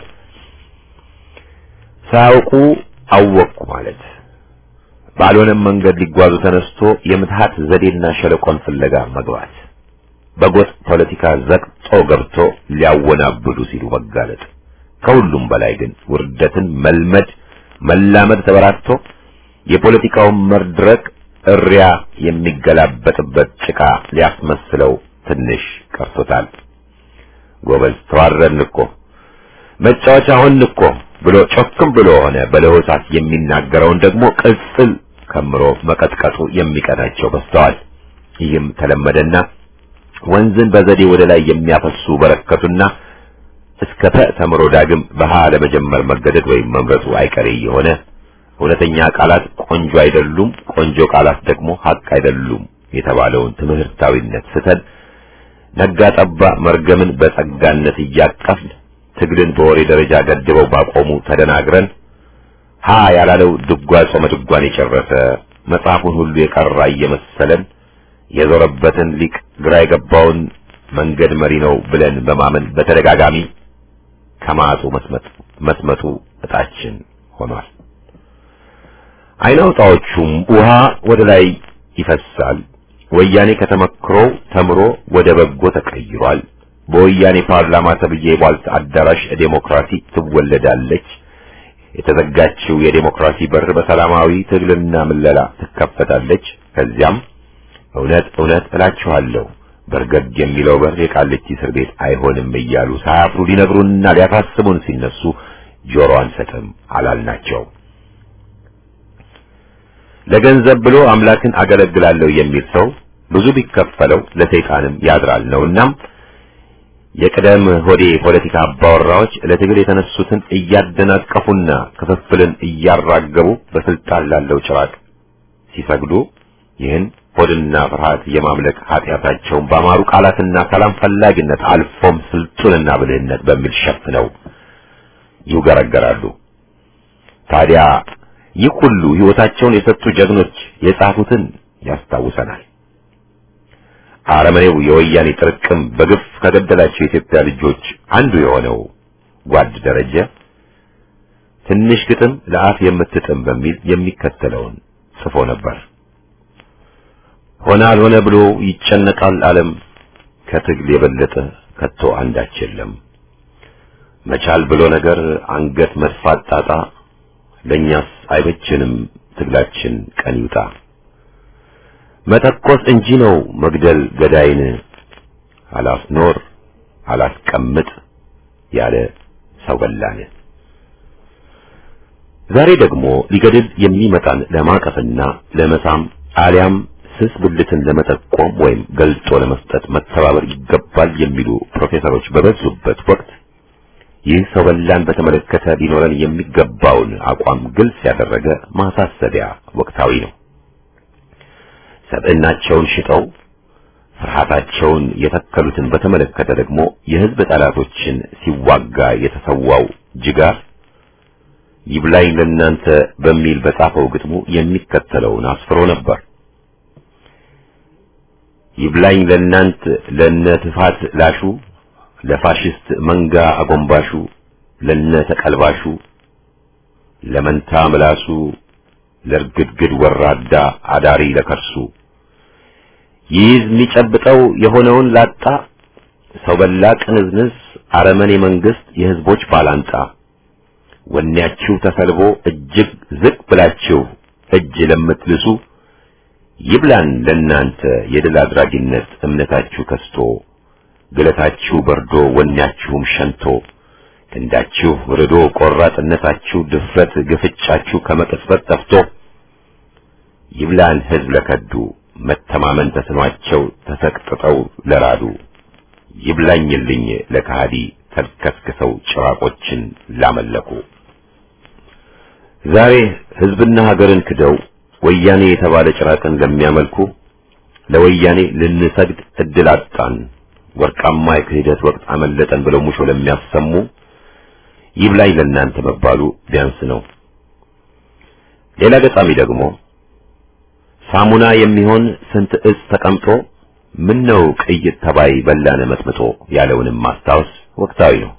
S5: ሳያውቁ አወቅኩ ማለት ባልሆነም መንገድ ሊጓዙ ተነስቶ የምትሃት ዘዴና ሸለቆን ፍለጋ መግባት በጎጥ ፖለቲካ ዘቅጦ ገብቶ ሊያወናብዱ ሲሉ መጋለጥ ከሁሉም በላይ ግን ውርደትን መልመድ መላመድ ተበራክቶ የፖለቲካውን መድረክ እሪያ የሚገላበጥበት ጭቃ ሊያስመስለው ትንሽ ቀርቶታል። ጎበዝ ተዋረድን እኮ መጫወቻ ሆንን እኮ ብሎ ጮክም ብሎ ሆነ በለሆሳት የሚናገረውን ደግሞ ቅጽል ከምሮ መቀጥቀጡ የሚቀናቸው በስተዋል። ይህም ተለመደና ወንዝን በዘዴ ወደ ላይ የሚያፈሱ በረከቱና እስከ ተ ተምሮ ዳግም በሃ ለመጀመር መገደድ ወይም መምረጡ አይቀሬ የሆነ እውነተኛ ቃላት ቆንጆ አይደሉም፣ ቆንጆ ቃላት ደግሞ ሀቅ አይደሉም የተባለውን ትምህርታዊነት ስተን ነጋ ጠባ መርገምን በጸጋነት እያቀፍን ትግልን በወሬ ደረጃ ገድበው ባቆሙ ተደናግረን ሀ ያላለው ድጓ ጾመ ድጓን የጨረሰ መጽሐፉን ሁሉ የቀራ እየመሰለን የዞረበትን ሊቅ ግራ የገባውን መንገድ መሪ ነው ብለን በማመን በተደጋጋሚ ከማጡ መስመጥ መስመጡ እጣችን ሆኗል። አይናውጣዎቹም ውሃ ወደ ላይ ይፈሳል። ወያኔ ከተመክሮው ተምሮ ወደ በጎ ተቀይሯል። በወያኔ ፓርላማ ተብዬ የቧልት አዳራሽ ዴሞክራሲ ትወለዳለች። የተዘጋችው የዴሞክራሲ በር በሰላማዊ ትግልና ምለላ ትከፈታለች። ከዚያም እውነት እውነት እላችኋለሁ በርገግ የሚለው በር የቃሊቲ እስር ቤት አይሆንም እያሉ ሳያፍሩ ሊነግሩንና ሊያሳስቡን ሲነሱ ጆሮ አንሰጥም አላልናቸው። ለገንዘብ ብሎ አምላክን አገለግላለሁ የሚል ሰው ብዙ ቢከፈለው ለሰይጣንም ያድራል ነውናም የቅደም ሆዴ ፖለቲካ አባወራዎች ለትግል የተነሱትን እያደናቀፉና ክፍፍልን እያራገቡ በስልጣን ላለው ጭራቅ ሲሰግዱ ይህን ሆድና ፍርሃት የማምለክ ኃጢአታቸውን ባማሩ ቃላትና ሰላም ፈላጊነት አልፎም ስልጡንና ብልህነት በሚል ሸፍነው ይውገረገራሉ። ታዲያ ይህ ሁሉ ሕይወታቸውን የሰጡ ጀግኖች የጻፉትን ያስታውሰናል። አረመኔው የወያኔ ጥርቅም በግፍ ከገደላቸው የኢትዮጵያ ልጆች አንዱ የሆነው ጓድ ደረጀ ትንሽ ግጥም ለአፍ የምትጥም በሚል የሚከተለውን ጽፎ ነበር። ሆነ አልሆነ ብሎ ይጨነቃል ዓለም ከትግል የበለጠ ከቶ አንዳች የለም። መቻል ብሎ ነገር አንገት መድፋት ጣጣ ለእኛስ አይበችንም ትግላችን ቀን ይውጣ። መተኮስ እንጂ ነው መግደል ገዳይን አላስኖር አላስቀምጥ ያለ ሰው በላን። ዛሬ ደግሞ ሊገድል የሚመጣን ለማቀፍና ለመሳም አሊያም ስስ ብልትን ለመጠቆም ወይም ገልጦ ለመስጠት መተባበር ይገባል የሚሉ ፕሮፌሰሮች በበዙበት ወቅት ይህ ሰው በላን በተመለከተ ሊኖረን የሚገባውን አቋም ግልጽ ያደረገ ማሳሰቢያ ወቅታዊ ነው። ሰብዕናቸውን ሽጠው ፍርሃታቸውን የተከሉትን በተመለከተ ደግሞ የህዝብ ጠላቶችን ሲዋጋ የተሰዋው ጅጋር ይብላኝ ለእናንተ በሚል በጻፈው ግጥሙ የሚከተለውን አስፍሮ ነበር። ይብላኝ ለእናንት ለነ ትፋት ላሹ ለፋሽስት መንጋ አጎንባሹ ለነ ተቀልባሹ ለመንታ ምላሱ ለርግድግድ ወራዳ አዳሪ ለከርሱ ይይዝ የሚጨብጠው የሆነውን ላጣ ሰው በላ ቅንዝንዝ አረመኔ መንግስት የህዝቦች ባላንጣ ወኔያችሁ ተሰልቦ እጅግ ዝቅ ብላችሁ እጅ ለምትልሱ ይብላን ለእናንተ የድል አድራጊነት እምነታችሁ ከስቶ ግለታችሁ በርዶ ወኔያችሁም ሸንቶ ክንዳችሁ ርዶ ቆራጥነታችሁ ድፍረት ግፍጫችሁ ከመቅጽበት ጠፍቶ ይብላን ህዝብ ለከዱ መተማመን ተስኗቸው ተሰቅጥጠው ለራዱ ይብላኝልኝ ለካሃዲ ተልከስክሰው ጭራቆችን ላመለኩ ዛሬ ህዝብና ሀገርን ክደው ወያኔ የተባለ ጭራቅን ለሚያመልኩ ለወያኔ ልንሰግድ እድል አጣን ወርቃማ የክህደት ወቅት አመለጠን ብለው ሙሾ ለሚያሰሙ ይብላኝ ለእናንተ መባሉ ቢያንስ ነው። ሌላ ገጣሚ ደግሞ ሳሙና የሚሆን ስንት እጽ ተቀምጦ ምን ነው ቅይጥ ተባይ በላነ መጥምጦ ያለውንም ማስታወስ ወቅታዊ ነው።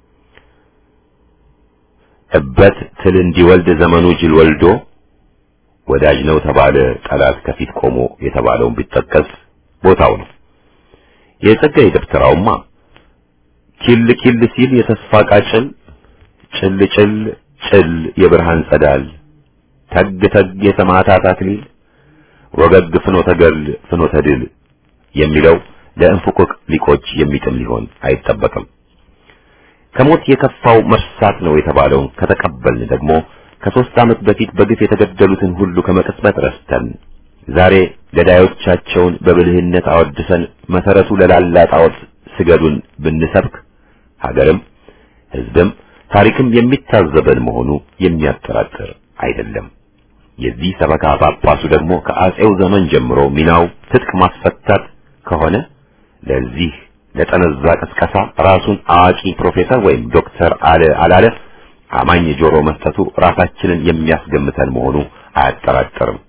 S5: እበት ትል እንዲወልድ ዘመኑ ጅል ወልዶ ወዳጅ ነው ተባለ ጠላት ከፊት ቆሞ የተባለውን ቢጠቀስ ቦታው ነው። የጸጋዬ ደብተራውማ ኪል ኪል ሲል የተስፋ ቃጭል ጭል ጭል ጭል የብርሃን ጸዳል ተግ ተግ የሰማዕታት አክሊል ወገግ ፍኖተ ገድል ፍኖተ ድል የሚለው ለእንፉቅቅ ሊቆች የሚጥም ሊሆን አይጠበቅም። ከሞት የከፋው መርሳት ነው የተባለውን ከተቀበልን ደግሞ ከሦስት ዓመት በፊት በግፍ የተገደሉትን ሁሉ ከመቅጽበት ረስተን ዛሬ ገዳዮቻቸውን በብልህነት አወድሰን መሰረቱ ለላላ ጣዖት ስገዱን ብንሰብክ ሀገርም ሕዝብም ታሪክም የሚታዘበን መሆኑ የሚያጠራጥር አይደለም። የዚህ ሰበካ ጳጳሱ ደግሞ ከአጼው ዘመን ጀምሮ ሚናው ትጥቅ ማስፈታት ከሆነ ለዚህ ለጠነዛ ቅስቀሳ ራሱን አዋቂ ፕሮፌሰር ወይም ዶክተር አለ አላለ አማኝ ጆሮ መስጠቱ ራሳችንን የሚያስገምተን መሆኑ አያጠራጥርም።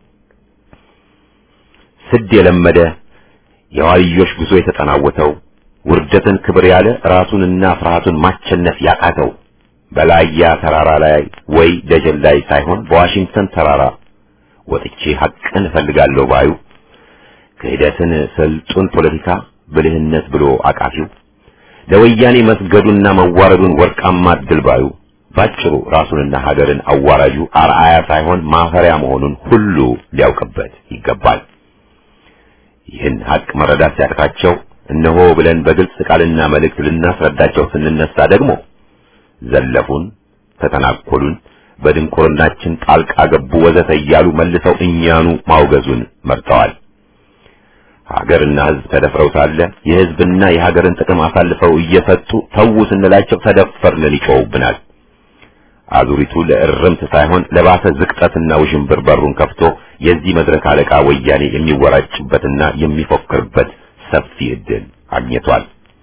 S5: ስድ የለመደ የዋልዮሽ ጉዞ የተጠናወተው ውርደትን ክብር ያለ ራሱንና ፍርሃቱን ማቸነፍ ያቃተው በላያ ተራራ ላይ ወይ ደጀን ላይ ሳይሆን በዋሽንግተን ተራራ ወጥቼ ሐቅን እፈልጋለሁ ባዩ ክህደትን ስልጡን ፖለቲካ ብልህነት ብሎ አቃፊው ለወያኔ መስገዱና መዋረዱን ወርቃማ ድል ባዩ ባጭሩ ራሱንና ሀገርን አዋራጁ አርአያ ሳይሆን ማፈሪያ መሆኑን ሁሉ ሊያውቅበት ይገባል። ይህን ሀቅ መረዳት ሲያቅታቸው እነሆ ብለን በግልጽ ቃልና መልእክት ልናስረዳቸው ስንነሳ ደግሞ ዘለፉን፣ ተተናኮሉን፣ በድንቁርናችን ጣልቃ ገቡ ወዘተ እያሉ መልሰው እኛኑ ማውገዙን መርጠዋል። ሀገርና ሕዝብ ተደፍረው ሳለ የሕዝብና የሀገርን ጥቅም አሳልፈው እየሰጡ ተዉ ስንላቸው ተደፈርን ይጮውብናል። አዙሪቱ ለእርምት ሳይሆን ለባሰ ዝቅጠትና ውዥንብር በሩን ከፍቶ የዚህ መድረክ አለቃ ወያኔ የሚወራጭበትና የሚፎክርበት ሰፊ ዕድል አግኝቷል።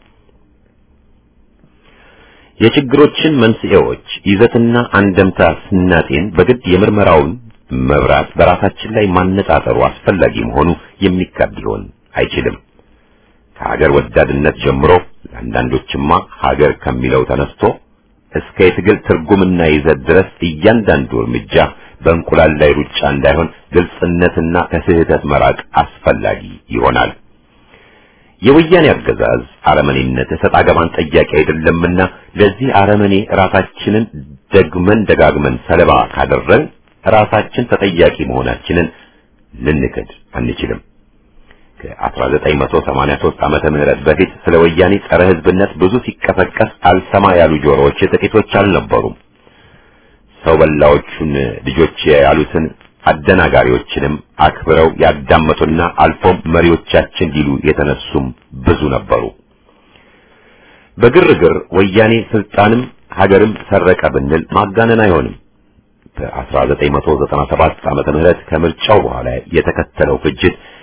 S5: የችግሮችን መንስኤዎች ይዘትና አንደምታ ስናጤን በግድ የምርመራውን መብራት በራሳችን ላይ ማነጣጠሩ አስፈላጊ መሆኑ የሚካድ ሊሆን አይችልም። ከሀገር ወዳድነት ጀምሮ ለአንዳንዶችማ ሀገር ከሚለው ተነስቶ እስከ የትግል ትርጉምና ይዘት ድረስ እያንዳንዱ እርምጃ በእንቁላል ላይ ሩጫ እንዳይሆን ግልጽነትና ከስህተት መራቅ አስፈላጊ ይሆናል። የወያኔ አገዛዝ አረመኔነት እሰጥ አገባን ጠያቂ አይደለምና ለዚህ አረመኔ ራሳችንን ደግመን ደጋግመን ሰለባ ካደረግን ራሳችን ተጠያቂ መሆናችንን ልንክድ አንችልም። ከ1983 ዓመተ ምህረት በፊት ስለ ወያኔ ጸረ ሕዝብነት ብዙ ሲቀሰቀስ አልሰማ ያሉ ጆሮዎች ጥቂቶች አልነበሩም። ሰው በላዎቹን ልጆች ያሉትን አደናጋሪዎችንም አክብረው ያዳመጡና አልፎም መሪዎቻችን ሊሉ የተነሱም ብዙ ነበሩ። በግርግር ወያኔ ስልጣንም ሀገርም ሰረቀ ብንል ማጋነን አይሆንም። በ1997 ዓመተ ምህረት ከምርጫው በኋላ የተከተለው ፍጅት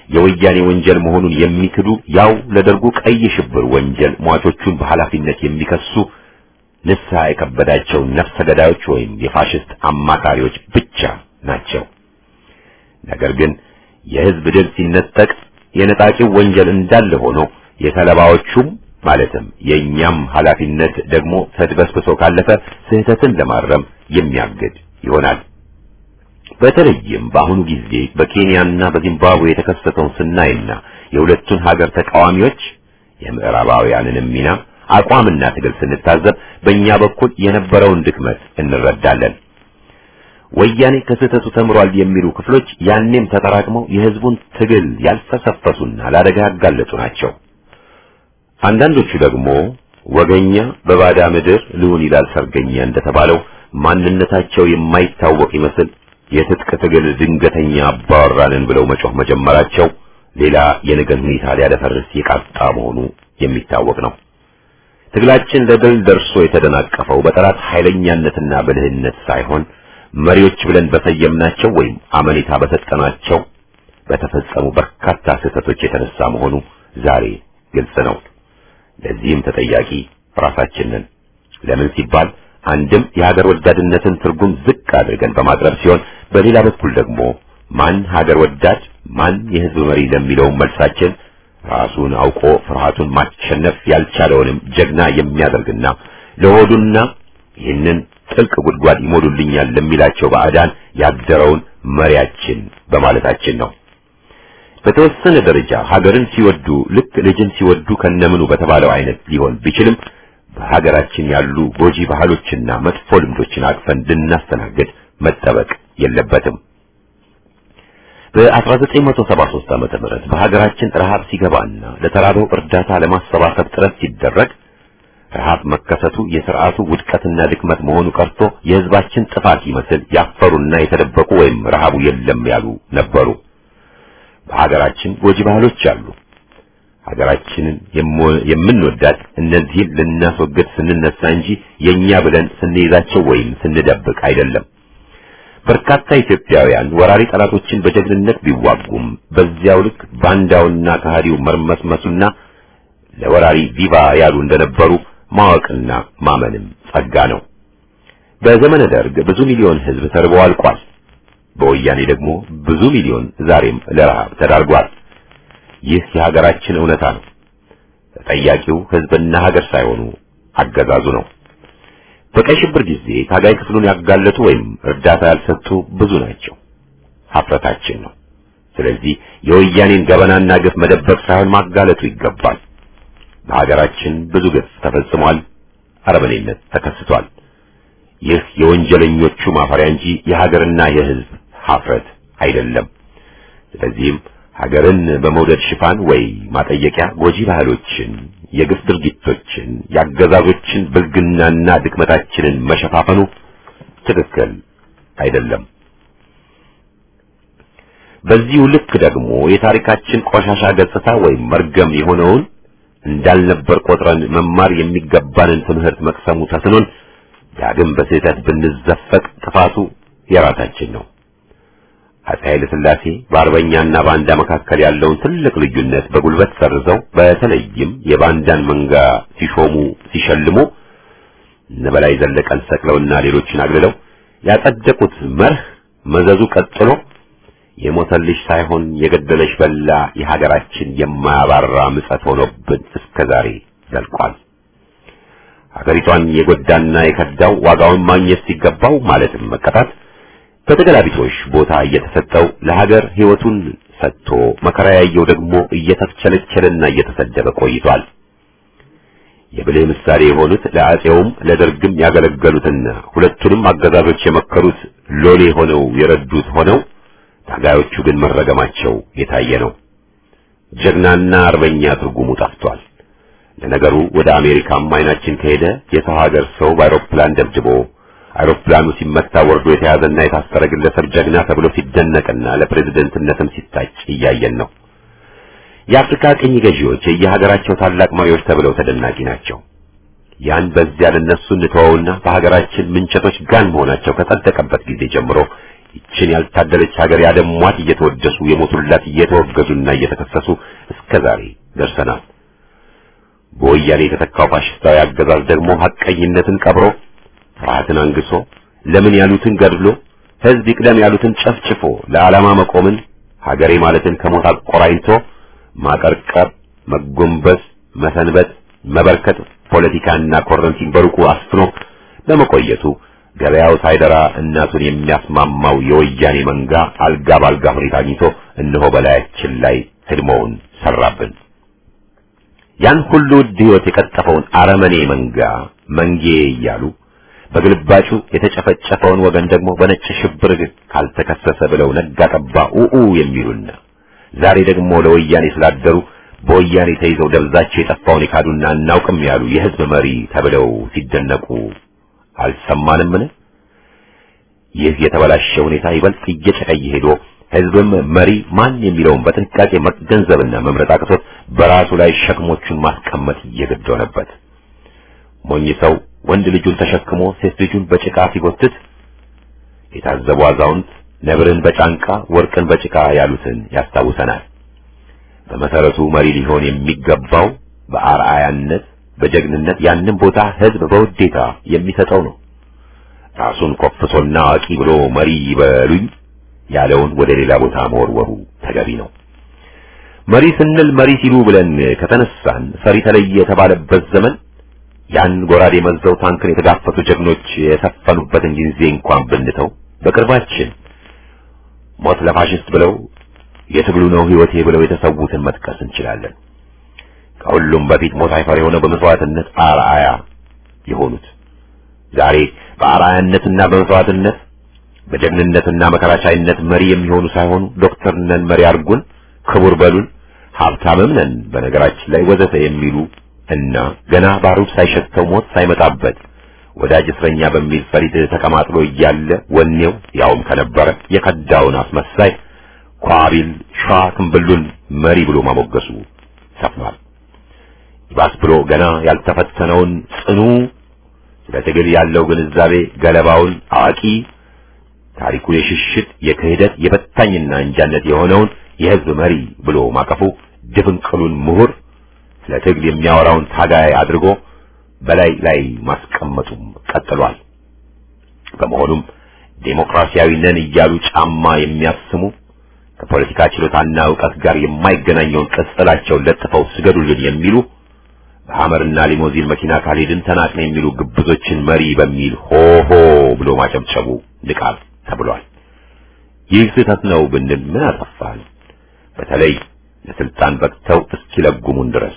S5: የወያኔ ወንጀል መሆኑን የሚክዱ ያው ለደርጉ ቀይ ሽብር ወንጀል ሟቾቹን በኃላፊነት የሚከሱ ንስሐ የከበዳቸው ነፍሰ ገዳዮች ወይም የፋሽስት አማካሪዎች ብቻ ናቸው። ነገር ግን የህዝብ ድል ሲነጠቅ የነጣቂው ወንጀል እንዳለ ሆኖ የተለባዎቹም ማለትም የእኛም ኃላፊነት ደግሞ ተድበስብሶ ካለፈ ስህተትን ለማረም የሚያግድ ይሆናል። በተለይም በአሁኑ ጊዜ በኬንያና በዚምባብዌ የተከሰተውን ስናይና የሁለቱን ሀገር ተቃዋሚዎች የምዕራባውያንንም ሚና አቋምና ትግል ስንታዘብ በእኛ በኩል የነበረውን ድክመት እንረዳለን። ወያኔ ከስህተቱ ተምሯል የሚሉ ክፍሎች ያኔም ተጠራቅመው የህዝቡን ትግል ያልፈሰፈሱና ለአደጋ ያጋለጡ ናቸው። አንዳንዶቹ ደግሞ ወገኛ በባዳ ምድር ልሁን ይላል ሰርገኛ እንደተባለው ማንነታቸው የማይታወቅ ይመስል የትጥቅ ትግል ድንገተኛ አባወራንን ብለው መጮህ መጀመራቸው ሌላ የነገን ሁኔታ ሊያደፈርስ የቃጣ መሆኑ የሚታወቅ ነው። ትግላችን ለድል ደርሶ የተደናቀፈው በጠላት ኃይለኛነትና ብልህነት ሳይሆን መሪዎች ብለን በሰየምናቸው ወይም አመኔታ በሰጠናቸው በተፈጸሙ በርካታ ስህተቶች የተነሳ መሆኑ ዛሬ ግልጽ ነው። ለዚህም ተጠያቂ ራሳችንን ለምን ሲባል አንድም የሀገር ወዳድነትን ትርጉም ዝቅ አድርገን በማቅረብ ሲሆን በሌላ በኩል ደግሞ ማን ሀገር ወዳድ ማን የህዝብ መሪ ለሚለው መልሳችን ራሱን አውቆ ፍርሃቱን ማሸነፍ ያልቻለውንም ጀግና የሚያደርግና ለሆዱና ይህንን ጥልቅ ጉድጓድ ይሞሉልኛል ለሚላቸው ባዕዳን ያደረውን መሪያችን በማለታችን ነው። በተወሰነ ደረጃ ሀገርን ሲወዱ ልክ ልጅን ሲወዱ ከነምኑ በተባለው አይነት ሊሆን ቢችልም በሀገራችን ያሉ ጎጂ ባህሎችና መጥፎ ልምዶችን አቅፈን እንድናስተናግድ መጠበቅ የለበትም። በ1973 ዓመተ ምህረት በሀገራችን ረሃብ ሲገባና ለተራበው እርዳታ ለማሰባሰብ ጥረት ሲደረግ ረሃብ መከሰቱ የስርዓቱ ውድቀትና ድክመት መሆኑ ቀርቶ የህዝባችን ጥፋት ይመስል ያፈሩና የተደበቁ ወይም ረሃቡ የለም ያሉ ነበሩ። በሀገራችን ጎጂ ባህሎች አሉ። ሀገራችንን የምንወዳት እነዚህን ልናስወግድ ስንነሳ እንጂ የኛ ብለን ስንይዛቸው ወይም ስንደብቅ አይደለም። በርካታ ኢትዮጵያውያን ወራሪ ጠላቶችን በጀግንነት ቢዋጉም በዚያው ልክ ባንዳውና ከሃዲው መርመስመሱና ለወራሪ ቪቫ ያሉ እንደነበሩ ማወቅና ማመንም ጸጋ ነው። በዘመነ ደርግ ብዙ ሚሊዮን ህዝብ ተርቦ አልቋል። በወያኔ ደግሞ ብዙ ሚሊዮን ዛሬም ለረሃብ ተዳርጓል። ይህ የሀገራችን እውነታ ነው። ተጠያቂው ህዝብና ሀገር ሳይሆኑ አገዛዙ ነው። በቀይ ሽብር ጊዜ ታጋይ ክፍሉን ያጋለጡ ወይም እርዳታ ያልሰጡ ብዙ ናቸው። ሀፍረታችን ነው። ስለዚህ የወያኔን ገበናና ግፍ መደበቅ ሳይሆን ማጋለጡ ይገባል። በሀገራችን ብዙ ግፍ ተፈጽሟል። አረመኔነት ተከስቷል። ይህ የወንጀለኞቹ ማፈሪያ እንጂ የሀገርና የህዝብ ሀፍረት አይደለም። ስለዚህም ሀገርን በመውደድ ሽፋን ወይ ማጠየቂያ ጎጂ ባህሎችን፣ የግፍ ድርጊቶችን፣ የአገዛዞችን ብልግናና ድክመታችንን መሸፋፈኑ ትክክል አይደለም። በዚሁ ልክ ደግሞ የታሪካችን ቆሻሻ ገጽታ ወይም መርገም የሆነውን እንዳልነበር ቆጥረን መማር የሚገባንን ትምህርት መቅሰሙ ተስኖን ዳግም በስህተት ብንዘፈቅ ጥፋቱ የራሳችን ነው። አፄ ኃይለ ሥላሴ በአርበኛና ባንዳ መካከል ያለውን ትልቅ ልዩነት በጉልበት ሰርዘው በተለይም የባንዳን መንጋ ሲሾሙ ሲሸልሙ እነ በላይ ዘለቀን ሰቅለውና ሌሎችን አግልለው ያጸደቁት መርህ መዘዙ ቀጥሎ የሞተልሽ ሳይሆን የገደለሽ በላ የሀገራችን የማያባራ ምጸት ሆኖብን እስከ ዛሬ ዘልቋል። ሀገሪቷን የጎዳና የከዳው ዋጋውን ማግኘት ሲገባው ማለትም መቀጣት በተገላቢጦሽ ቦታ እየተሰጠው ለሀገር ሕይወቱን ሰጥቶ መከራ ያየው ደግሞ እየተቸለቸለና እየተሰደበ ቆይቷል። የብልህ ምሳሌ የሆኑት ለአፄውም ለደርግም ያገለገሉትና ሁለቱንም አገዛዞች የመከሩት ሎሌ ሆነው የረዱት ሆነው ታጋዮቹ ግን መረገማቸው የታየ ነው። ጀግናና አርበኛ ትርጉሙ ጠፍቷል። ለነገሩ ወደ አሜሪካም አይናችን ከሄደ የሰው ሀገር ሰው በአውሮፕላን ደብድቦ አውሮፕላኑ ሲመታ ወርዶ የተያዘና የታሰረ ግለሰብ ጀግና ተብሎ ሲደነቅና ለፕሬዝደንትነትም ሲታጭ እያየን ነው። የአፍሪካ ቅኝ ገዢዎች የየሀገራቸው ታላቅ መሪዎች ተብለው ተደናቂ ናቸው። ያን በዚያ ለነሱ እንተወውና በሀገራችን ምንቸቶች ጋን መሆናቸው ከጸደቀበት ጊዜ ጀምሮ ይችን ያልታደለች ሀገር ያደሟት እየተወደሱ የሞቱላት እየተወገዙና እየተከሰሱ እስከ ዛሬ ደርሰናል። በወያኔ የተተካው ፋሽስታዊ አገዛዝ ደግሞ ሐቀኝነትን ቀብሮ ፍርሃትን አንግሶ ለምን ያሉትን ገድሎ ሕዝብ ይቅደም ያሉትን ጨፍጭፎ ለዓላማ መቆምን ሀገሬ ማለትን ከሞት አቆራኝቶ ማቀርቀር፣ መጎንበስ፣ መሰንበት፣ መበርከት ፖለቲካና ኮረንቲን በሩቁ አስፍኖ በመቆየቱ ገበያው ሳይደራ እናቱን የሚያስማማው የወያኔ መንጋ አልጋ ባልጋ ሁኔታ አግኝቶ እነሆ በላያችን ላይ ህድሞውን ሰራብን። ያን ሁሉ ውድ ሕይወት የቀጠፈውን አረመኔ መንጋ መንጌ እያሉ በግልባጩ የተጨፈጨፈውን ወገን ደግሞ በነጭ ሽብር ካልተከሰሰ ብለው ነጋ ጠባ ኡኡ የሚሉና ዛሬ ደግሞ ለወያኔ ስላደሩ በወያኔ ተይዘው ደብዛቸው የጠፋውን የካዱና እናውቅም ያሉ የህዝብ መሪ ተብለው ሲደነቁ አልሰማንምን? ይህ የተበላሸ ሁኔታ ይበልጥ እየጨቀየ ሄዶ ህዝብም መሪ ማን የሚለውን በጥንቃቄ መገንዘብና መምረጥ አቅቶት በራሱ ላይ ሸክሞቹን ማስቀመጥ እየገድ ሆነበት። ሞኝ ሰው ወንድ ልጁን ተሸክሞ ሴት ልጁን በጭቃ ሲጎትት የታዘቡ አዛውንት ነብርን በጫንቃ ወርቅን በጭቃ ያሉትን ያስታውሰናል። በመሰረቱ መሪ ሊሆን የሚገባው በአርአያነት በጀግንነት ያንን ቦታ ህዝብ በውዴታ የሚሰጠው ነው። ራሱን ኮፍሶና አዋቂ ብሎ መሪ ይበሉኝ ያለውን ወደ ሌላ ቦታ መወርወሩ ተገቢ ነው። መሪ ስንል መሪ ሲሉ ብለን ከተነሳን ፈሪ ተለየ የተባለበት ዘመን ያን ጎራዴ መዘው ታንክን የተጋፈቱ ጀግኖች የሰፈኑበትን ጊዜ እንኳን ብንተው በቅርባችን ሞት ለፋሽስት ብለው የትግሉ ነው ህይወቴ ብለው የተሰዉትን መጥቀስ እንችላለን። ከሁሉም በፊት ሞት አይፈር የሆነው በመስዋዕትነት አርአያ የሆኑት ዛሬ በአርአያነትና በመስዋዕትነት በጀግንነትና መከራቻይነት መሪ የሚሆኑ ሳይሆኑ ዶክተር ነን መሪ አርጉን፣ ክቡር በሉን፣ ሀብታምም ነን በነገራችን ላይ ወዘተ የሚሉ እና ገና ባሩድ ሳይሸተው ሞት ሳይመጣበት ወዳጅ እስረኛ በሚል ፈሪድ ተቀማጥሎ እያለ ወኔው ያውም ከነበረ የከዳውን አስመሳይ ኳቢል ሸዋ ክንብሉን መሪ ብሎ ማሞገሱ ሰፍኗል። ይባስ ብሎ ገና ያልተፈተነውን ጽኑ ስለ ትግል ያለው ግንዛቤ ገለባውን አዋቂ ታሪኩ የሽሽት የክህደት የበታኝና እንጃነት የሆነውን የህዝብ መሪ ብሎ ማቀፉ ድፍንቅሉን ምሁር ስለ ትግል የሚያወራውን ታጋይ አድርጎ በላይ ላይ ማስቀመጡም ቀጥሏል። በመሆኑም ዴሞክራሲያዊ ነን እያሉ ጫማ የሚያስሙ ከፖለቲካ ችሎታና ዕውቀት ጋር የማይገናኘውን ቅጽላቸውን ለጥፈው ስገዱልን የሚሉ በሐመርና ሊሞዚን መኪና ካልሄድን ተናቅን የሚሉ ግብዞችን መሪ በሚል ሆሆ ብሎ ማጨብጨቡ ንቃት ተብሏል። ይህ ስህተት ነው ብንል ምን አጠፋን? በተለይ ለስልጣን በቅተው እስኪለጉሙን ድረስ።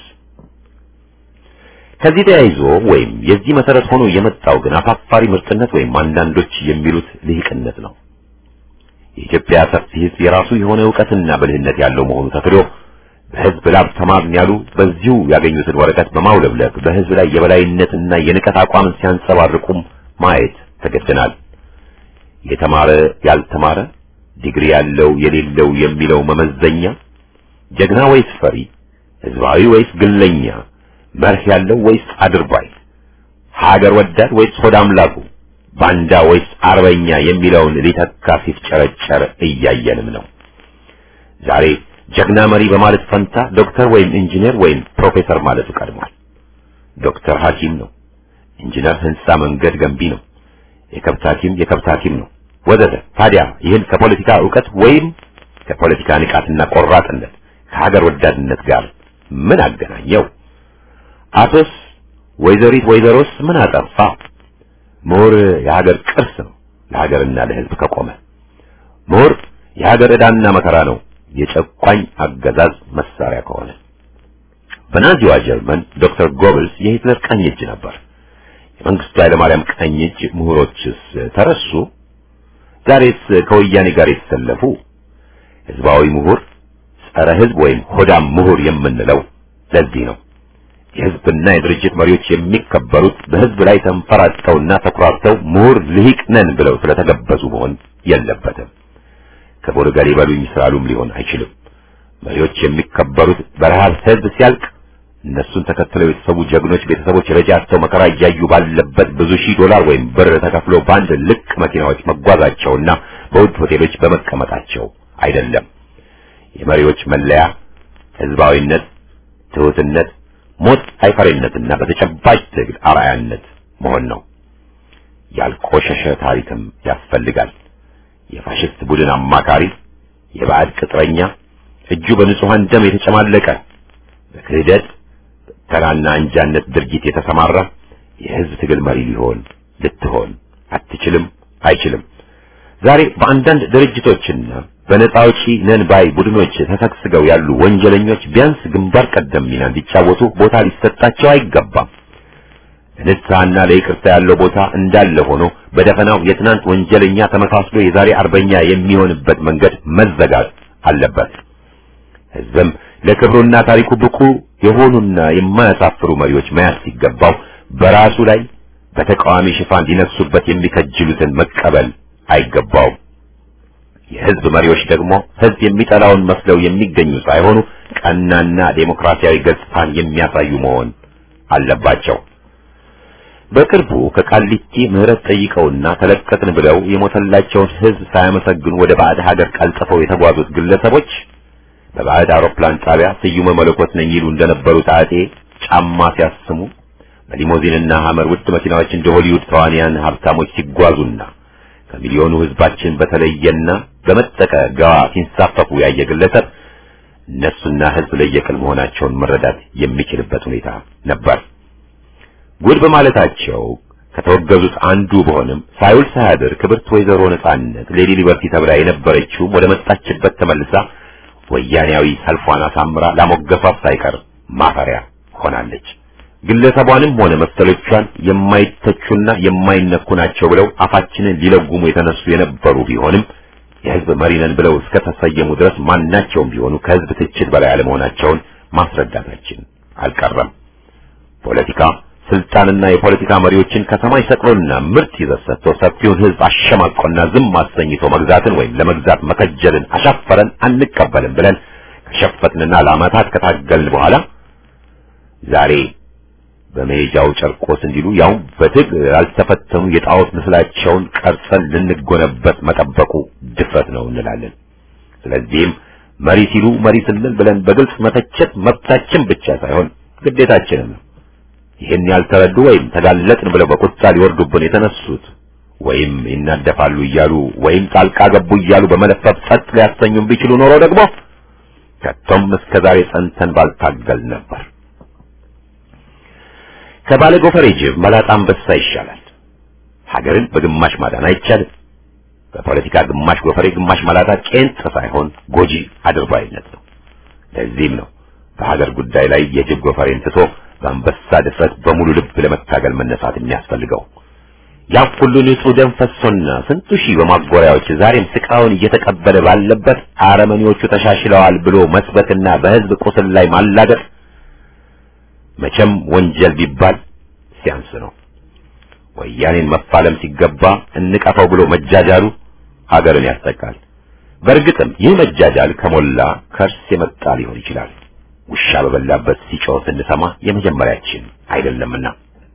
S5: ከዚህ ተያይዞ ወይም የዚህ መሰረት ሆኖ የመጣው ግን አፋፋሪ ምርጥነት ወይም አንዳንዶች የሚሉት ልሂቅነት ነው። የኢትዮጵያ ሰፊ ሕዝብ የራሱ የሆነ ዕውቀትና ብልህነት ያለው መሆኑ ተክዶ በሕዝብ ላብ ተማርን ያሉ በዚሁ ያገኙትን ወረቀት በማውለብለብ በሕዝብ ላይ የበላይነትና የንቀት አቋምን ሲያንጸባርቁም ማየት ተገደናል። የተማረ ያልተማረ፣ ዲግሪ ያለው የሌለው የሚለው መመዘኛ ጀግና ወይስ ፈሪ፣ ህዝባዊ ወይስ ግለኛ፣ መርህ ያለው ወይስ አድርባይ፣ ሀገር ወዳድ ወይስ ሆድ አምላኩ፣ ባንዳ ወይስ አርበኛ የሚለውን ሊተካ ሲፍጨረጨር እያየንም ነው። ዛሬ ጀግና መሪ በማለት ፈንታ ዶክተር ወይም ኢንጂነር ወይም ፕሮፌሰር ማለቱ ቀድሟል። ዶክተር ሐኪም ነው። ኢንጂነር ህንጻ መንገድ ገንቢ ነው። የከብት ሐኪም የከብት ሐኪም ነው ወዘተ። ታዲያ ይህን ከፖለቲካ ዕውቀት ወይም ከፖለቲካ ንቃትና ቆራጥነት ከሀገር ወዳድነት ጋር ምን አገናኘው? አቶስ ወይዘሪት ወይዘሮስ ምን አጠፋ? ምሁር የሀገር ቅርስ ነው ለሀገርና ለህዝብ ከቆመ። ምሁር የሀገር ዕዳና መከራ ነው የጨቋኝ አገዛዝ መሳሪያ ከሆነ። በናዚዋ ጀርመን ዶክተር ጎብልስ የሂትለር ቀኝ እጅ ነበር። የመንግስቱ ኃይለማርያም ቀኝ እጅ ምሁሮችስ ተረሱ? ዛሬስ ከወያኔ ጋር የተሰለፉ ህዝባዊ ምሁር ጸረ ህዝብ ወይም ሆዳም ምሁር የምንለው ለዚህ ነው። የህዝብና የድርጅት መሪዎች የሚከበሩት በህዝብ ላይ ተንፈራጠውና ተኩራርተው ምሁር ልሂቅ ነን ብለው ስለተገበዙ መሆን የለበትም። ክቡር ገሌ በሉኝ ስላሉም ሊሆን አይችልም። መሪዎች የሚከበሩት በረሃብ ህዝብ ሲያልቅ እነሱን ተከትለው የተሰዉ ጀግኖች ቤተሰቦች ረጃ አጥተው መከራ እያዩ ባለበት ብዙ ሺህ ዶላር ወይም ብር ተከፍሎ በአንድ ልቅ መኪናዎች መጓዛቸውና በውድ ሆቴሎች በመቀመጣቸው አይደለም። የመሪዎች መለያ ህዝባዊነት፣ ትሑትነት፣ ሞት አይፈሪነትና በተጨባጭ ትግል አርአያነት መሆን ነው። ያልቆሸሸ ታሪክም ያስፈልጋል። የፋሽስት ቡድን አማካሪ፣ የባዕድ ቅጥረኛ፣ እጁ በንጹሐን ደም የተጨማለቀ በክህደት ተራና አንጃነት ድርጊት የተሰማራ የህዝብ ትግል መሪ ሊሆን ልትሆን አትችልም፣ አይችልም። ዛሬ በአንዳንድ ድርጅቶችና በነፃ አውጪ ነን ባይ ቡድኖች ተሰግስገው ያሉ ወንጀለኞች ቢያንስ ግንባር ቀደም ሚና እንዲጫወቱ ቦታ ሊሰጣቸው አይገባም። ለንስሐና ለይቅርታ ያለው ቦታ እንዳለ ሆኖ በደፈናው የትናንት ወንጀለኛ ተመሳስሎ የዛሬ አርበኛ የሚሆንበት መንገድ መዘጋት አለበት። ህዝብም ለክብሩና ታሪኩ ብቁ የሆኑና የማያሳፍሩ መሪዎች መያዝ ሲገባው በራሱ ላይ በተቃዋሚ ሽፋን ሊነግሱበት የሚከጅሉትን መቀበል አይገባውም። የህዝብ መሪዎች ደግሞ ህዝብ የሚጠላውን መስለው የሚገኙ ሳይሆኑ ቀናና ዴሞክራሲያዊ ገጽታን የሚያሳዩ መሆን አለባቸው። በቅርቡ ከቃሊቲ ምህረት ጠይቀውና ተለቀቅን ብለው የሞተላቸውን ህዝብ ሳያመሰግኑ ወደ ባዕድ ሀገር ቀልጥፈው የተጓዙት ግለሰቦች በባዕድ አውሮፕላን ጣቢያ ስዩመ መለኮት ነኝ ይሉ እንደነበሩት አጤ ጫማ ሲያስሙ በሊሞዚንና ሐመር ውድ መኪናዎች እንደ ሆሊውድ ተዋንያን ሀብታሞች ሲጓዙና ከሚሊዮኑ ህዝባችን በተለየና በመጠቀ ገዋ ሲንሳፈፉ ያየ ግለሰብ እነሱና ህዝብ ለየቅል መሆናቸውን መረዳት የሚችልበት ሁኔታ ነበር። ጉድ በማለታቸው ከተወገዙት አንዱ በሆንም ሳይውል ሳያድር ክብርት ወይዘሮ ነጻነት ሌዲ ሊበርቲ ተብላ የነበረችው ወደ መጣችበት ተመልሳ ወያኔያዊ ሰልፏን አሳምራ ላሞገሷት ሳይቀር ማፈሪያ ሆናለች። ግለሰቧንም ሆነ መሰሎቿን የማይተቹና የማይነኩ ናቸው ብለው አፋችንን ሊለጉሙ የተነሱ የነበሩ ቢሆንም የህዝብ መሪ ነን ብለው እስከ ተሰየሙ ድረስ ማናቸውም ቢሆኑ ከህዝብ ትችት በላይ አለመሆናቸውን ማስረዳታችን አልቀረም። ፖለቲካ ስልጣንና የፖለቲካ መሪዎችን ከሰማይ ሰቅሎና ምርጥ ይዘት ሰጥቶ ሰፊውን ህዝብ አሸማቆና ዝም አሰኝቶ መግዛትን ወይም ለመግዛት መከጀልን አሻፈረን አንቀበልም ብለን ከሸፈትንና ለዓመታት ከታገልን በኋላ ዛሬ በመሄጃው ጨርቆስ እንዲሉ ያው በትግ ያልተፈተኑ የጣዖት ምስላቸውን ቀርጸን ልንጎነበት መጠበቁ ድፍረት ነው እንላለን። ስለዚህም መሪ ሲሉ መሪ ስንል ብለን በግልጽ መተቸት መብታችን ብቻ ሳይሆን ግዴታችንም ነው። ይህን ያልተረዱ ወይም ተጋለጥን ብለው በቁጣ ሊወርዱብን የተነሱት ወይም ይናደፋሉ እያሉ ወይም ጣልቃ ገቡ እያሉ በመለፈፍ ጸጥ ሊያሰኙን ቢችሉ ኖሮ ደግሞ ከቶም እስከ ዛሬ ጸንተን ባልታገል ነበር። ከባለ ጎፈሬ ጅብ መላጣ አንበሳ ይሻላል። ሀገርን በግማሽ ማዳን አይቻልም። በፖለቲካ ግማሽ ጎፈሬ ግማሽ መላጣ ቄንጥ ሳይሆን ጎጂ አድርባይነት ነው። ለዚህም ነው በሀገር ጉዳይ ላይ የጅብ ጎፈሬን ትቶ በአንበሳ ድፍረት በሙሉ ልብ ለመታገል መነሳት የሚያስፈልገው። ያ ሁሉ ንጹህ ደም ፈሶና ስንቱ ሺህ በማጎሪያዎች ዛሬም ስቃውን እየተቀበለ ባለበት አረመኔዎቹ ተሻሽለዋል ብሎ መስበክና በህዝብ ቁስል ላይ ማላገጥ መቼም ወንጀል ቢባል ሲያንስ ነው። ወያኔን መፋለም ሲገባ እንቀፈው ብሎ መጃጃሉ ሀገርን ያስጠቃል። በእርግጥም ይህ መጃጃል ከሞላ ከርስ የመጣ ሊሆን ይችላል። ውሻ በበላበት ሲጮህ ስንሰማ የመጀመሪያችን አይደለምና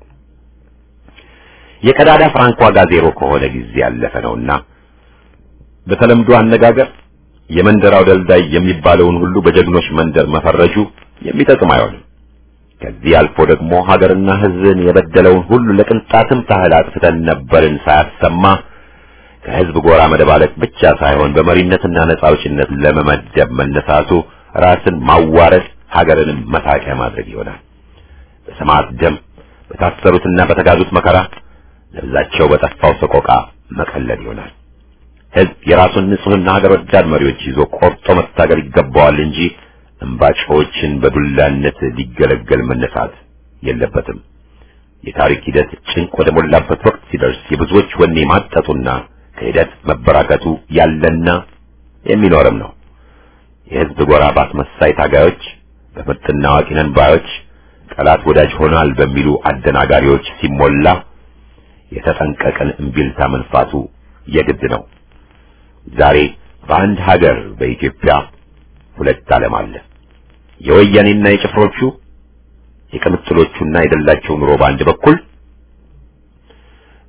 S5: የቀዳዳ ፍራንክ ዋጋ ዜሮ ከሆነ ጊዜ ያለፈ ነውና በተለምዶ አነጋገር የመንደራው ደልዳይ የሚባለውን ሁሉ በጀግኖች መንደር መፈረጁ የሚጠቅም አይሆንም። ከዚህ አልፎ ደግሞ ሀገርና ሕዝብን የበደለውን ሁሉ ለቅንጣትም ታህል አጥፍተን ነበርን ሳያሰማ ከሕዝብ ጎራ መደባለቅ ብቻ ሳይሆን በመሪነትና ነጻ አውጪነት ለመመደብ መነሳቱ ራስን ማዋረድ ሀገርንም መሳቂያ ማድረግ ይሆናል። በሰማዕት ደም በታሰሩትና በተጋዙት መከራ ለብዛቸው በጠፋው ሰቆቃ መቀለድ ይሆናል። ሕዝብ የራሱን ንጹሕና ሀገር ወዳድ መሪዎች ይዞ ቆርጦ መታገል ይገባዋል እንጂ እምባጮችን በዱላነት ሊገለገል መነሳት የለበትም። የታሪክ ሂደት ጭንቅ ወደ ሞላበት ወቅት ሲደርስ የብዙዎች ወኔ ማጠጡና ከሂደት መበራከቱ ያለና የሚኖርም ነው። የሕዝብ ጎራ ባስመሳይ ታጋዮች፣ በምርጥና አዋቂ ነን ባዮች፣ ጠላት ወዳጅ ሆናል በሚሉ አደናጋሪዎች ሲሞላ የተጠንቀቀን እምቢልታ መንፋቱ የግድ ነው። ዛሬ በአንድ ሀገር በኢትዮጵያ ሁለት ዓለም አለ። የወያኔና የጭፍሮቹ የቅምጥሎቹና የደላቸው ኑሮ በአንድ በኩል፣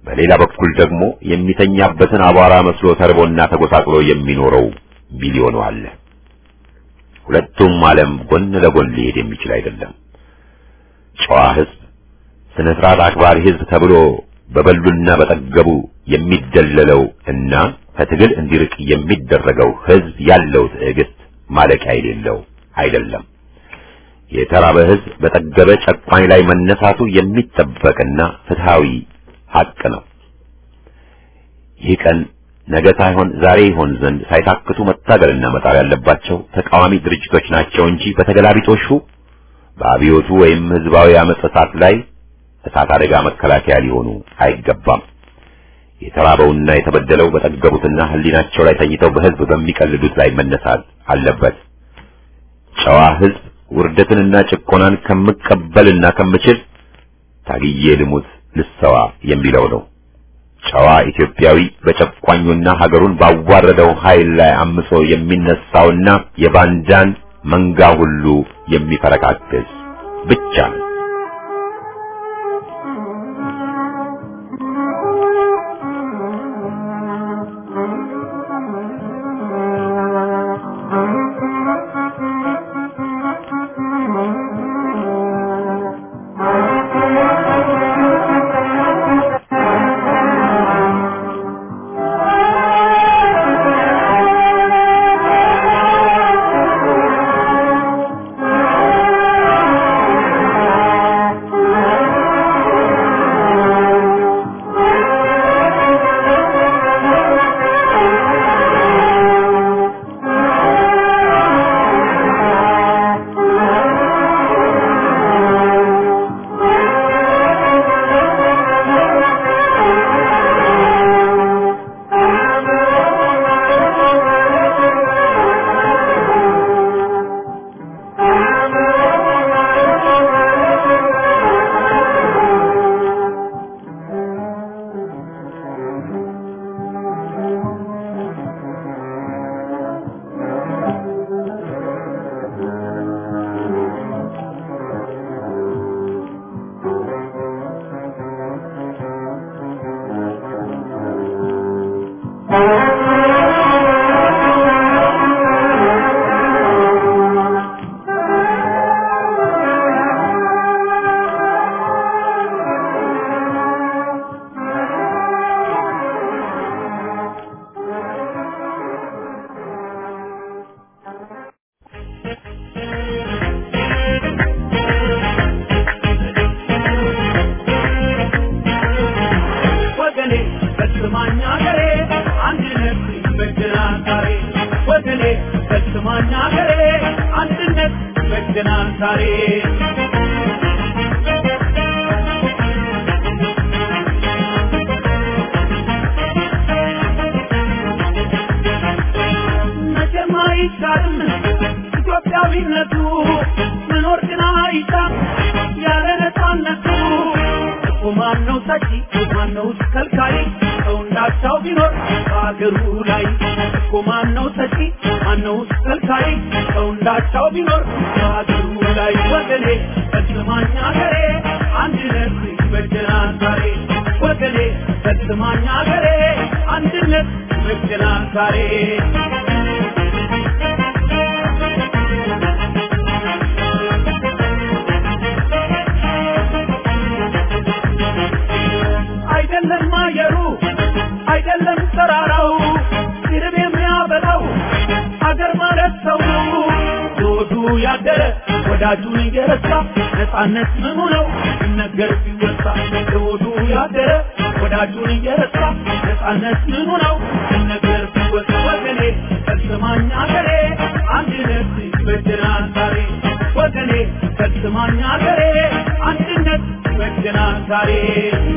S5: በሌላ በኩል ደግሞ የሚተኛበትን አቧራ መስሎ ተርቦና ተጎሳቅሎ የሚኖረው ሚሊዮኑ አለ። ሁለቱም ዓለም ጎን ለጎን ሊሄድ የሚችል አይደለም። ጨዋ ሕዝብ፣ ስነ ስርዓት አክባሪ ሕዝብ ተብሎ በበሉና በጠገቡ የሚደለለው እና ከትግል እንዲርቅ የሚደረገው ሕዝብ ያለው ትዕግስት ማለቂያ የሌለው አይደለም። የተራበ ሕዝብ በጠገበ ጨቋኝ ላይ መነሳቱ የሚጠበቅና ፍትሃዊ ሐቅ ነው። ይህ ቀን ነገ ሳይሆን ዛሬ ይሆን ዘንድ ሳይታክቱ መታገልና መጣር ያለባቸው ተቃዋሚ ድርጅቶች ናቸው እንጂ በተገላቢጦሹ በአብዮቱ ወይም ህዝባዊ አመጽ እሳት ላይ እሳት አደጋ መከላከያ ሊሆኑ አይገባም። የተራበውና የተበደለው በጠገቡትና ህሊናቸው ላይ ተኝተው በህዝብ በሚቀልዱት ላይ መነሳት አለበት። ጨዋ ህዝብ ውርደትንና ጭቆናን ከምቀበልና ከምችል ታግዬ ልሙት ልሰዋ የሚለው ነው። ጨዋ ኢትዮጵያዊ በጨቋኙና ሀገሩን ባዋረደው ኃይል ላይ አምጾ የሚነሳውና የባንዳን መንጋ ሁሉ የሚፈረካክስ ብቻ ነው።
S6: ወገኔ በስማኝ አገሬ አንድነት ይበጀናል ዛሬ ወገኔ በስማኝ አገሬ አንድነት ይበጀናል ዛሬ መቼም አይቻልም ኢትዮጵያዊነቱ መኖር ግን አይቻል ያለ ነፃነቱ እኮ ማነው ሰጪ ማነው ከልካይ ሰው እንዳቻው ቢኖር በአገሩ ላይ እኮ ማነው ሰጪ ማነው ከልካይ ሰው እንዳቻው ቢኖር በአገሩ ላይ ወገኔ በስማኝ አገሬ አንድነት ይበጀናል ዛሬ ወገኔ በስማኝ አገሬ አንድነት ይበጀናል ዛሬ አይደለም አየሩ አይደለም ተራራው ሲርብ የሚያበላው አገር ማለት ሰው ዞዱ ያደረ ወዳጁን እየረሳ ነፃነት ምኑ ነው ሲነገር ሲወሳ ዞዱ ያደረ ወዳጁን እየረሳ ነፃነት ምኑ ነው ሲነገር ሲወሳ ወገኔ ፈጽማኝ አገሬ አንድነት ይበጀናል ዛሬ ወገኔ ፈጽማኝ አገሬ አንድነት ይበጀናል ዛሬ